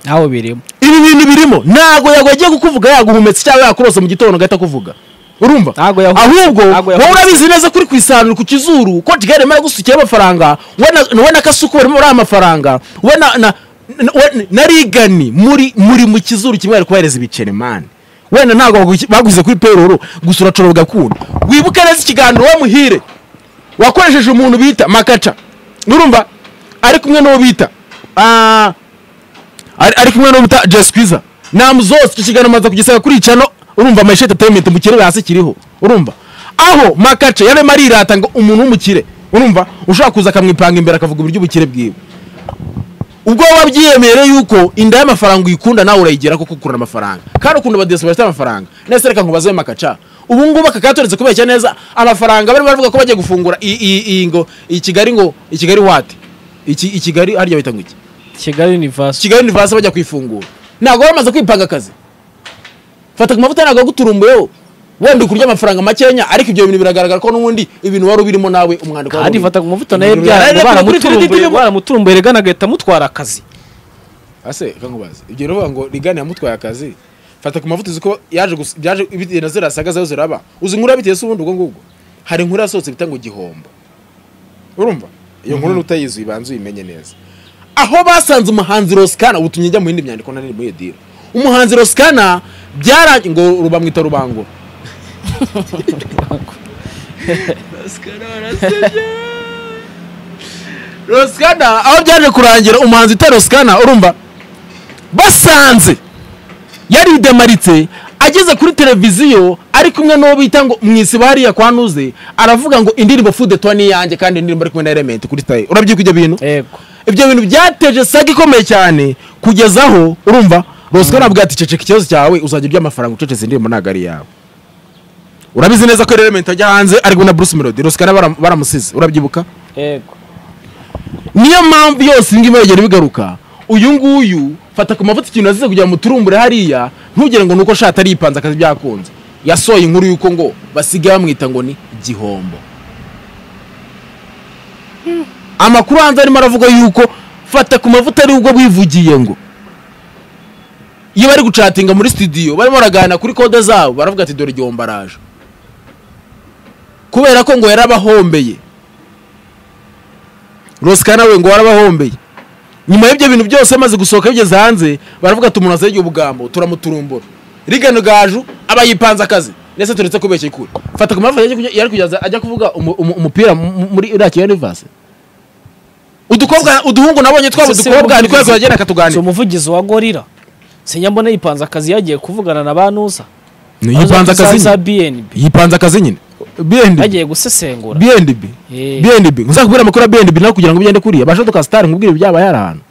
nawe birimo ibi bintu birimo ntabwo yagiye kukuvuga yaguhumetse cyangwa yakurose mu gitondo agahita kuvuga urumva Ntabwo yahu- ahubwo ntabwo yahu- wowe urabizi neza kuri ku isanzure ku kizuru ko tigare mara gusukiye amafaranga we na- we na kasuku barimo bariya amafaranga we na na na- we- na rigani muri muri mu kizuru kimwe ari kohereza ibiceri mani wenda ntabwo bagu- baguze kuri peroro gusa uracora bugakunda wibuke neza ikiganiro wa muhire wakoresheje umuntu bita makaca urumva ari kumwe n'uwo bita ah, ari ari kumwe n'uwo bita jesikwiza namu zose icyo kiganiro amaze kugisaba kuri icano urumva mayisheti atayimenti mukirere hasi kiriho urumva aho makaca yarimo arirata ngo umuntu w'umukire urumva ushobora kuza akamwipanga imbere akavuga uburyo ubukire bwiwe ubwo waba byiyemere yuko inda y'amafaranga uyikunda nawe urayigera kuko ukunda amafaranga kandi ukunda abadiyesi bafite amafaranga nese reka nkubaze makaca ubu ngubu aka katoretse kubeshya neza amafaranga barimo baravuga ko bagiye gufungura iyi- iyi iyi ngo iyi kigali ngo i kigali wati iki i kigali harya bita ngo iki kigali universe kigali universe bajya kwifungura ntabwo bamaze kwipanga akazi fata ku mavuta ntabwo aguturumbuyeho wenda ukurya amafaranga makenya ariko ibyo bintu biragaragara ko n'ubundi ibintu wari ubirimo nawe umwandiko wari kandi ubirimo. fata ku mavuta nayo Ibintu byara biragaragara kuri baramuturumbuye kredit yo- baramuturumbuye regana agahita amutwara akazi ase kankubaze ibyo rero ngo rigani yamutwaye akazi fata ku mavuta uzi ko yaje gusa- byaje ibintu zirasaga zayo ziraba uzi inkuru yabiteye se ubundi ubwo ngubwo hari inkuru yasohotse bita ngo igihombo urumva iyo nkuru n'utayizi uyibanza uyimenye neza aho basanze umuhanzi rosikana ubutumye njya mu yindi myandiko nanone muri iyo dira umuhanzi rosikana byarangiye ngo rubamwita rubangura rosikana aho byaje kurangira umuhanzi utari rosikana urumva basanze yaridemaritse ageze kuri televiziyo ari kumwe n'uwo bita ngo mu isibo hariya kwa nuze aravuga ngo indirimbo fude tuwa ni iyanjye kandi indirimbo ari kumwe na elementi kuri tayi urabyibuka ibyo bintu yego ibyo bintu byateje saga ikomeye cyane kugeza aho urumva rosikana avuga ati ceceka ikibazo cyawe uzajya urya amafaranga ucecetse indirimbo ntabwo ari iyawe urabizi neza ko elementi ajya hanze ari kumwe na bruce melody rosikana baram- baramusize urabyibuka yego niyo mpamvu yose iyi ngiyi iragenda bigaruka uyu nguyu fata ku mavuta ikintu azize kugira ngo muturumbure hariya ntugire ngo ni uko shati aripanze akazi byakunze yasohoye inkuru y'uko ngo basigaye bamwita ngo ni igihombo amakuru hanze arimo aravuga yuko fata ku mavuta ari ubwo bivugiye ngo iyo bari gucatinga muri studio barimo baraganira kuri kode zabo baravuga ati dore igihombo araje kubera ko ngo yarabahombeye rosika nawe ngo warabahombeye nyuma y'ibyo bintu byose amaze gusohoka bigeze hanze baravuga ati umuntu azegeye ubugambo turamuturumbura rigano gaju aba yipanze akazi ndetse turetse kubeshya kure fata ku mpamvu yari yari kugeza ajya kuvuga umu- umu- umupira mu- muri iriya kiyonivaze udukobwa uduhungu nabonye twaba Ese si udukobwa niko umuvugizi- yazagenda si akatuganira umuvugizi wa gorira sinyambona yipanze akazi yagiye kuvugana na banuza yipanze akazi za nyine bnb yipanze akazi nyine bnb bagiye gusesengura bnb Eh. bnb uzakubwira amakuru ya bnb nawe kugira ngo ugende kuriya basha tukasitari nkubwire ibyabaye hari ahantu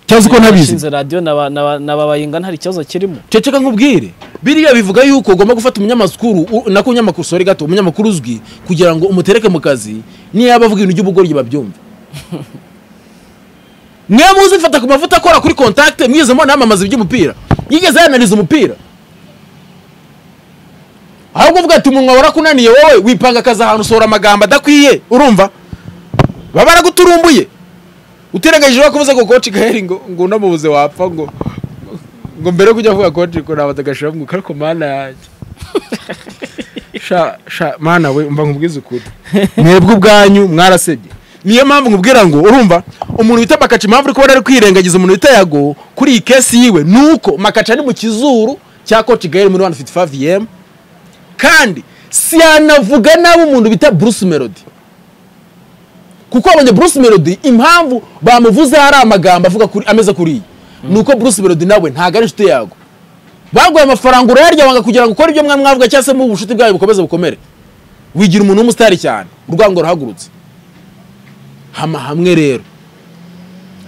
cyangwa se ko ntabizi Bashinze radiyo na ba- na ba- na babayinga ntari ikibazo kirimo ceceka nkubwire biriya bivuga yuko ugomba gufata umunyamakuru u- nako umunyamakuru sori gato umunyamakuru uzwi kugira ngo umutereke mu kazi niyo yaba avuga ibintu by'ubugoryi babyumva niyo muzi mfata ku mavuta akora kuri kontakite mwize mbona yamamaza iby'umupira yigeze yananiza umupira ahubwo uvuga ati umunwa warakunaniye wowe wipanga akazi ahantu usohora amagambo adakwiye urumva baba baraguturumbuye utirengagije ko uvuze ngo koci gaheri ngo ngo unamubuze wapfa ngo ngo mbere yo kujya avuga koci ko nabaza agashira ngo ariko mana yanjye sha sha mana we mba nkubwiza ukuri mwebwe ubwanyu mwarasebye niyo mpamvu nkubwira ngo urumva umuntu wita makaci impamvu uri kubona ari kwirengagiza umuntu wita yago kuri iyi kesi yiwe nuko makaci ari mu kizuru cya koci gaheri muri 155 yemu kandi si yanavuga nabi umuntu bita bruce melody kuko abonye bruce melody impamvu bamuvuze hari amagambo avuga kuri ameze kuriya ni uko bruce melody nawe ntabwo ari inshuti yago baguha amafaranga urayarya wanga kugira ngo ukore ibyo mwa mwavuga cyangwa se mu bushuti bwayo bukomeze bukomere wigira umuntu w'umusitari cyane urwango ruhagurutse hama hamwe rero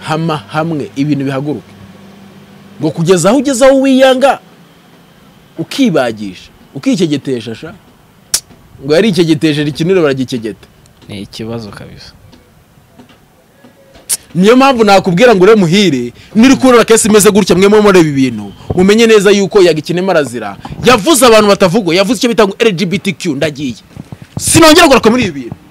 hama hamwe ibintu bihaguruka ngo kugeza aho ugeze aho wiyanga ukibagisha ukikegetesha sha ngo yarikegetesheje ikinure baragikegeta ni ikibazo kabisa niyo mpamvu nakubwira ngo ure muhire niri kubona kesi imeze gutya mwe mureba ibi bintu mumenye neza yuko yagikenema arazira yavuze abantu batavugwa yavuze icyo bita ngo LGBTQ ndagiye sinongera kugaruka muri ibi bintu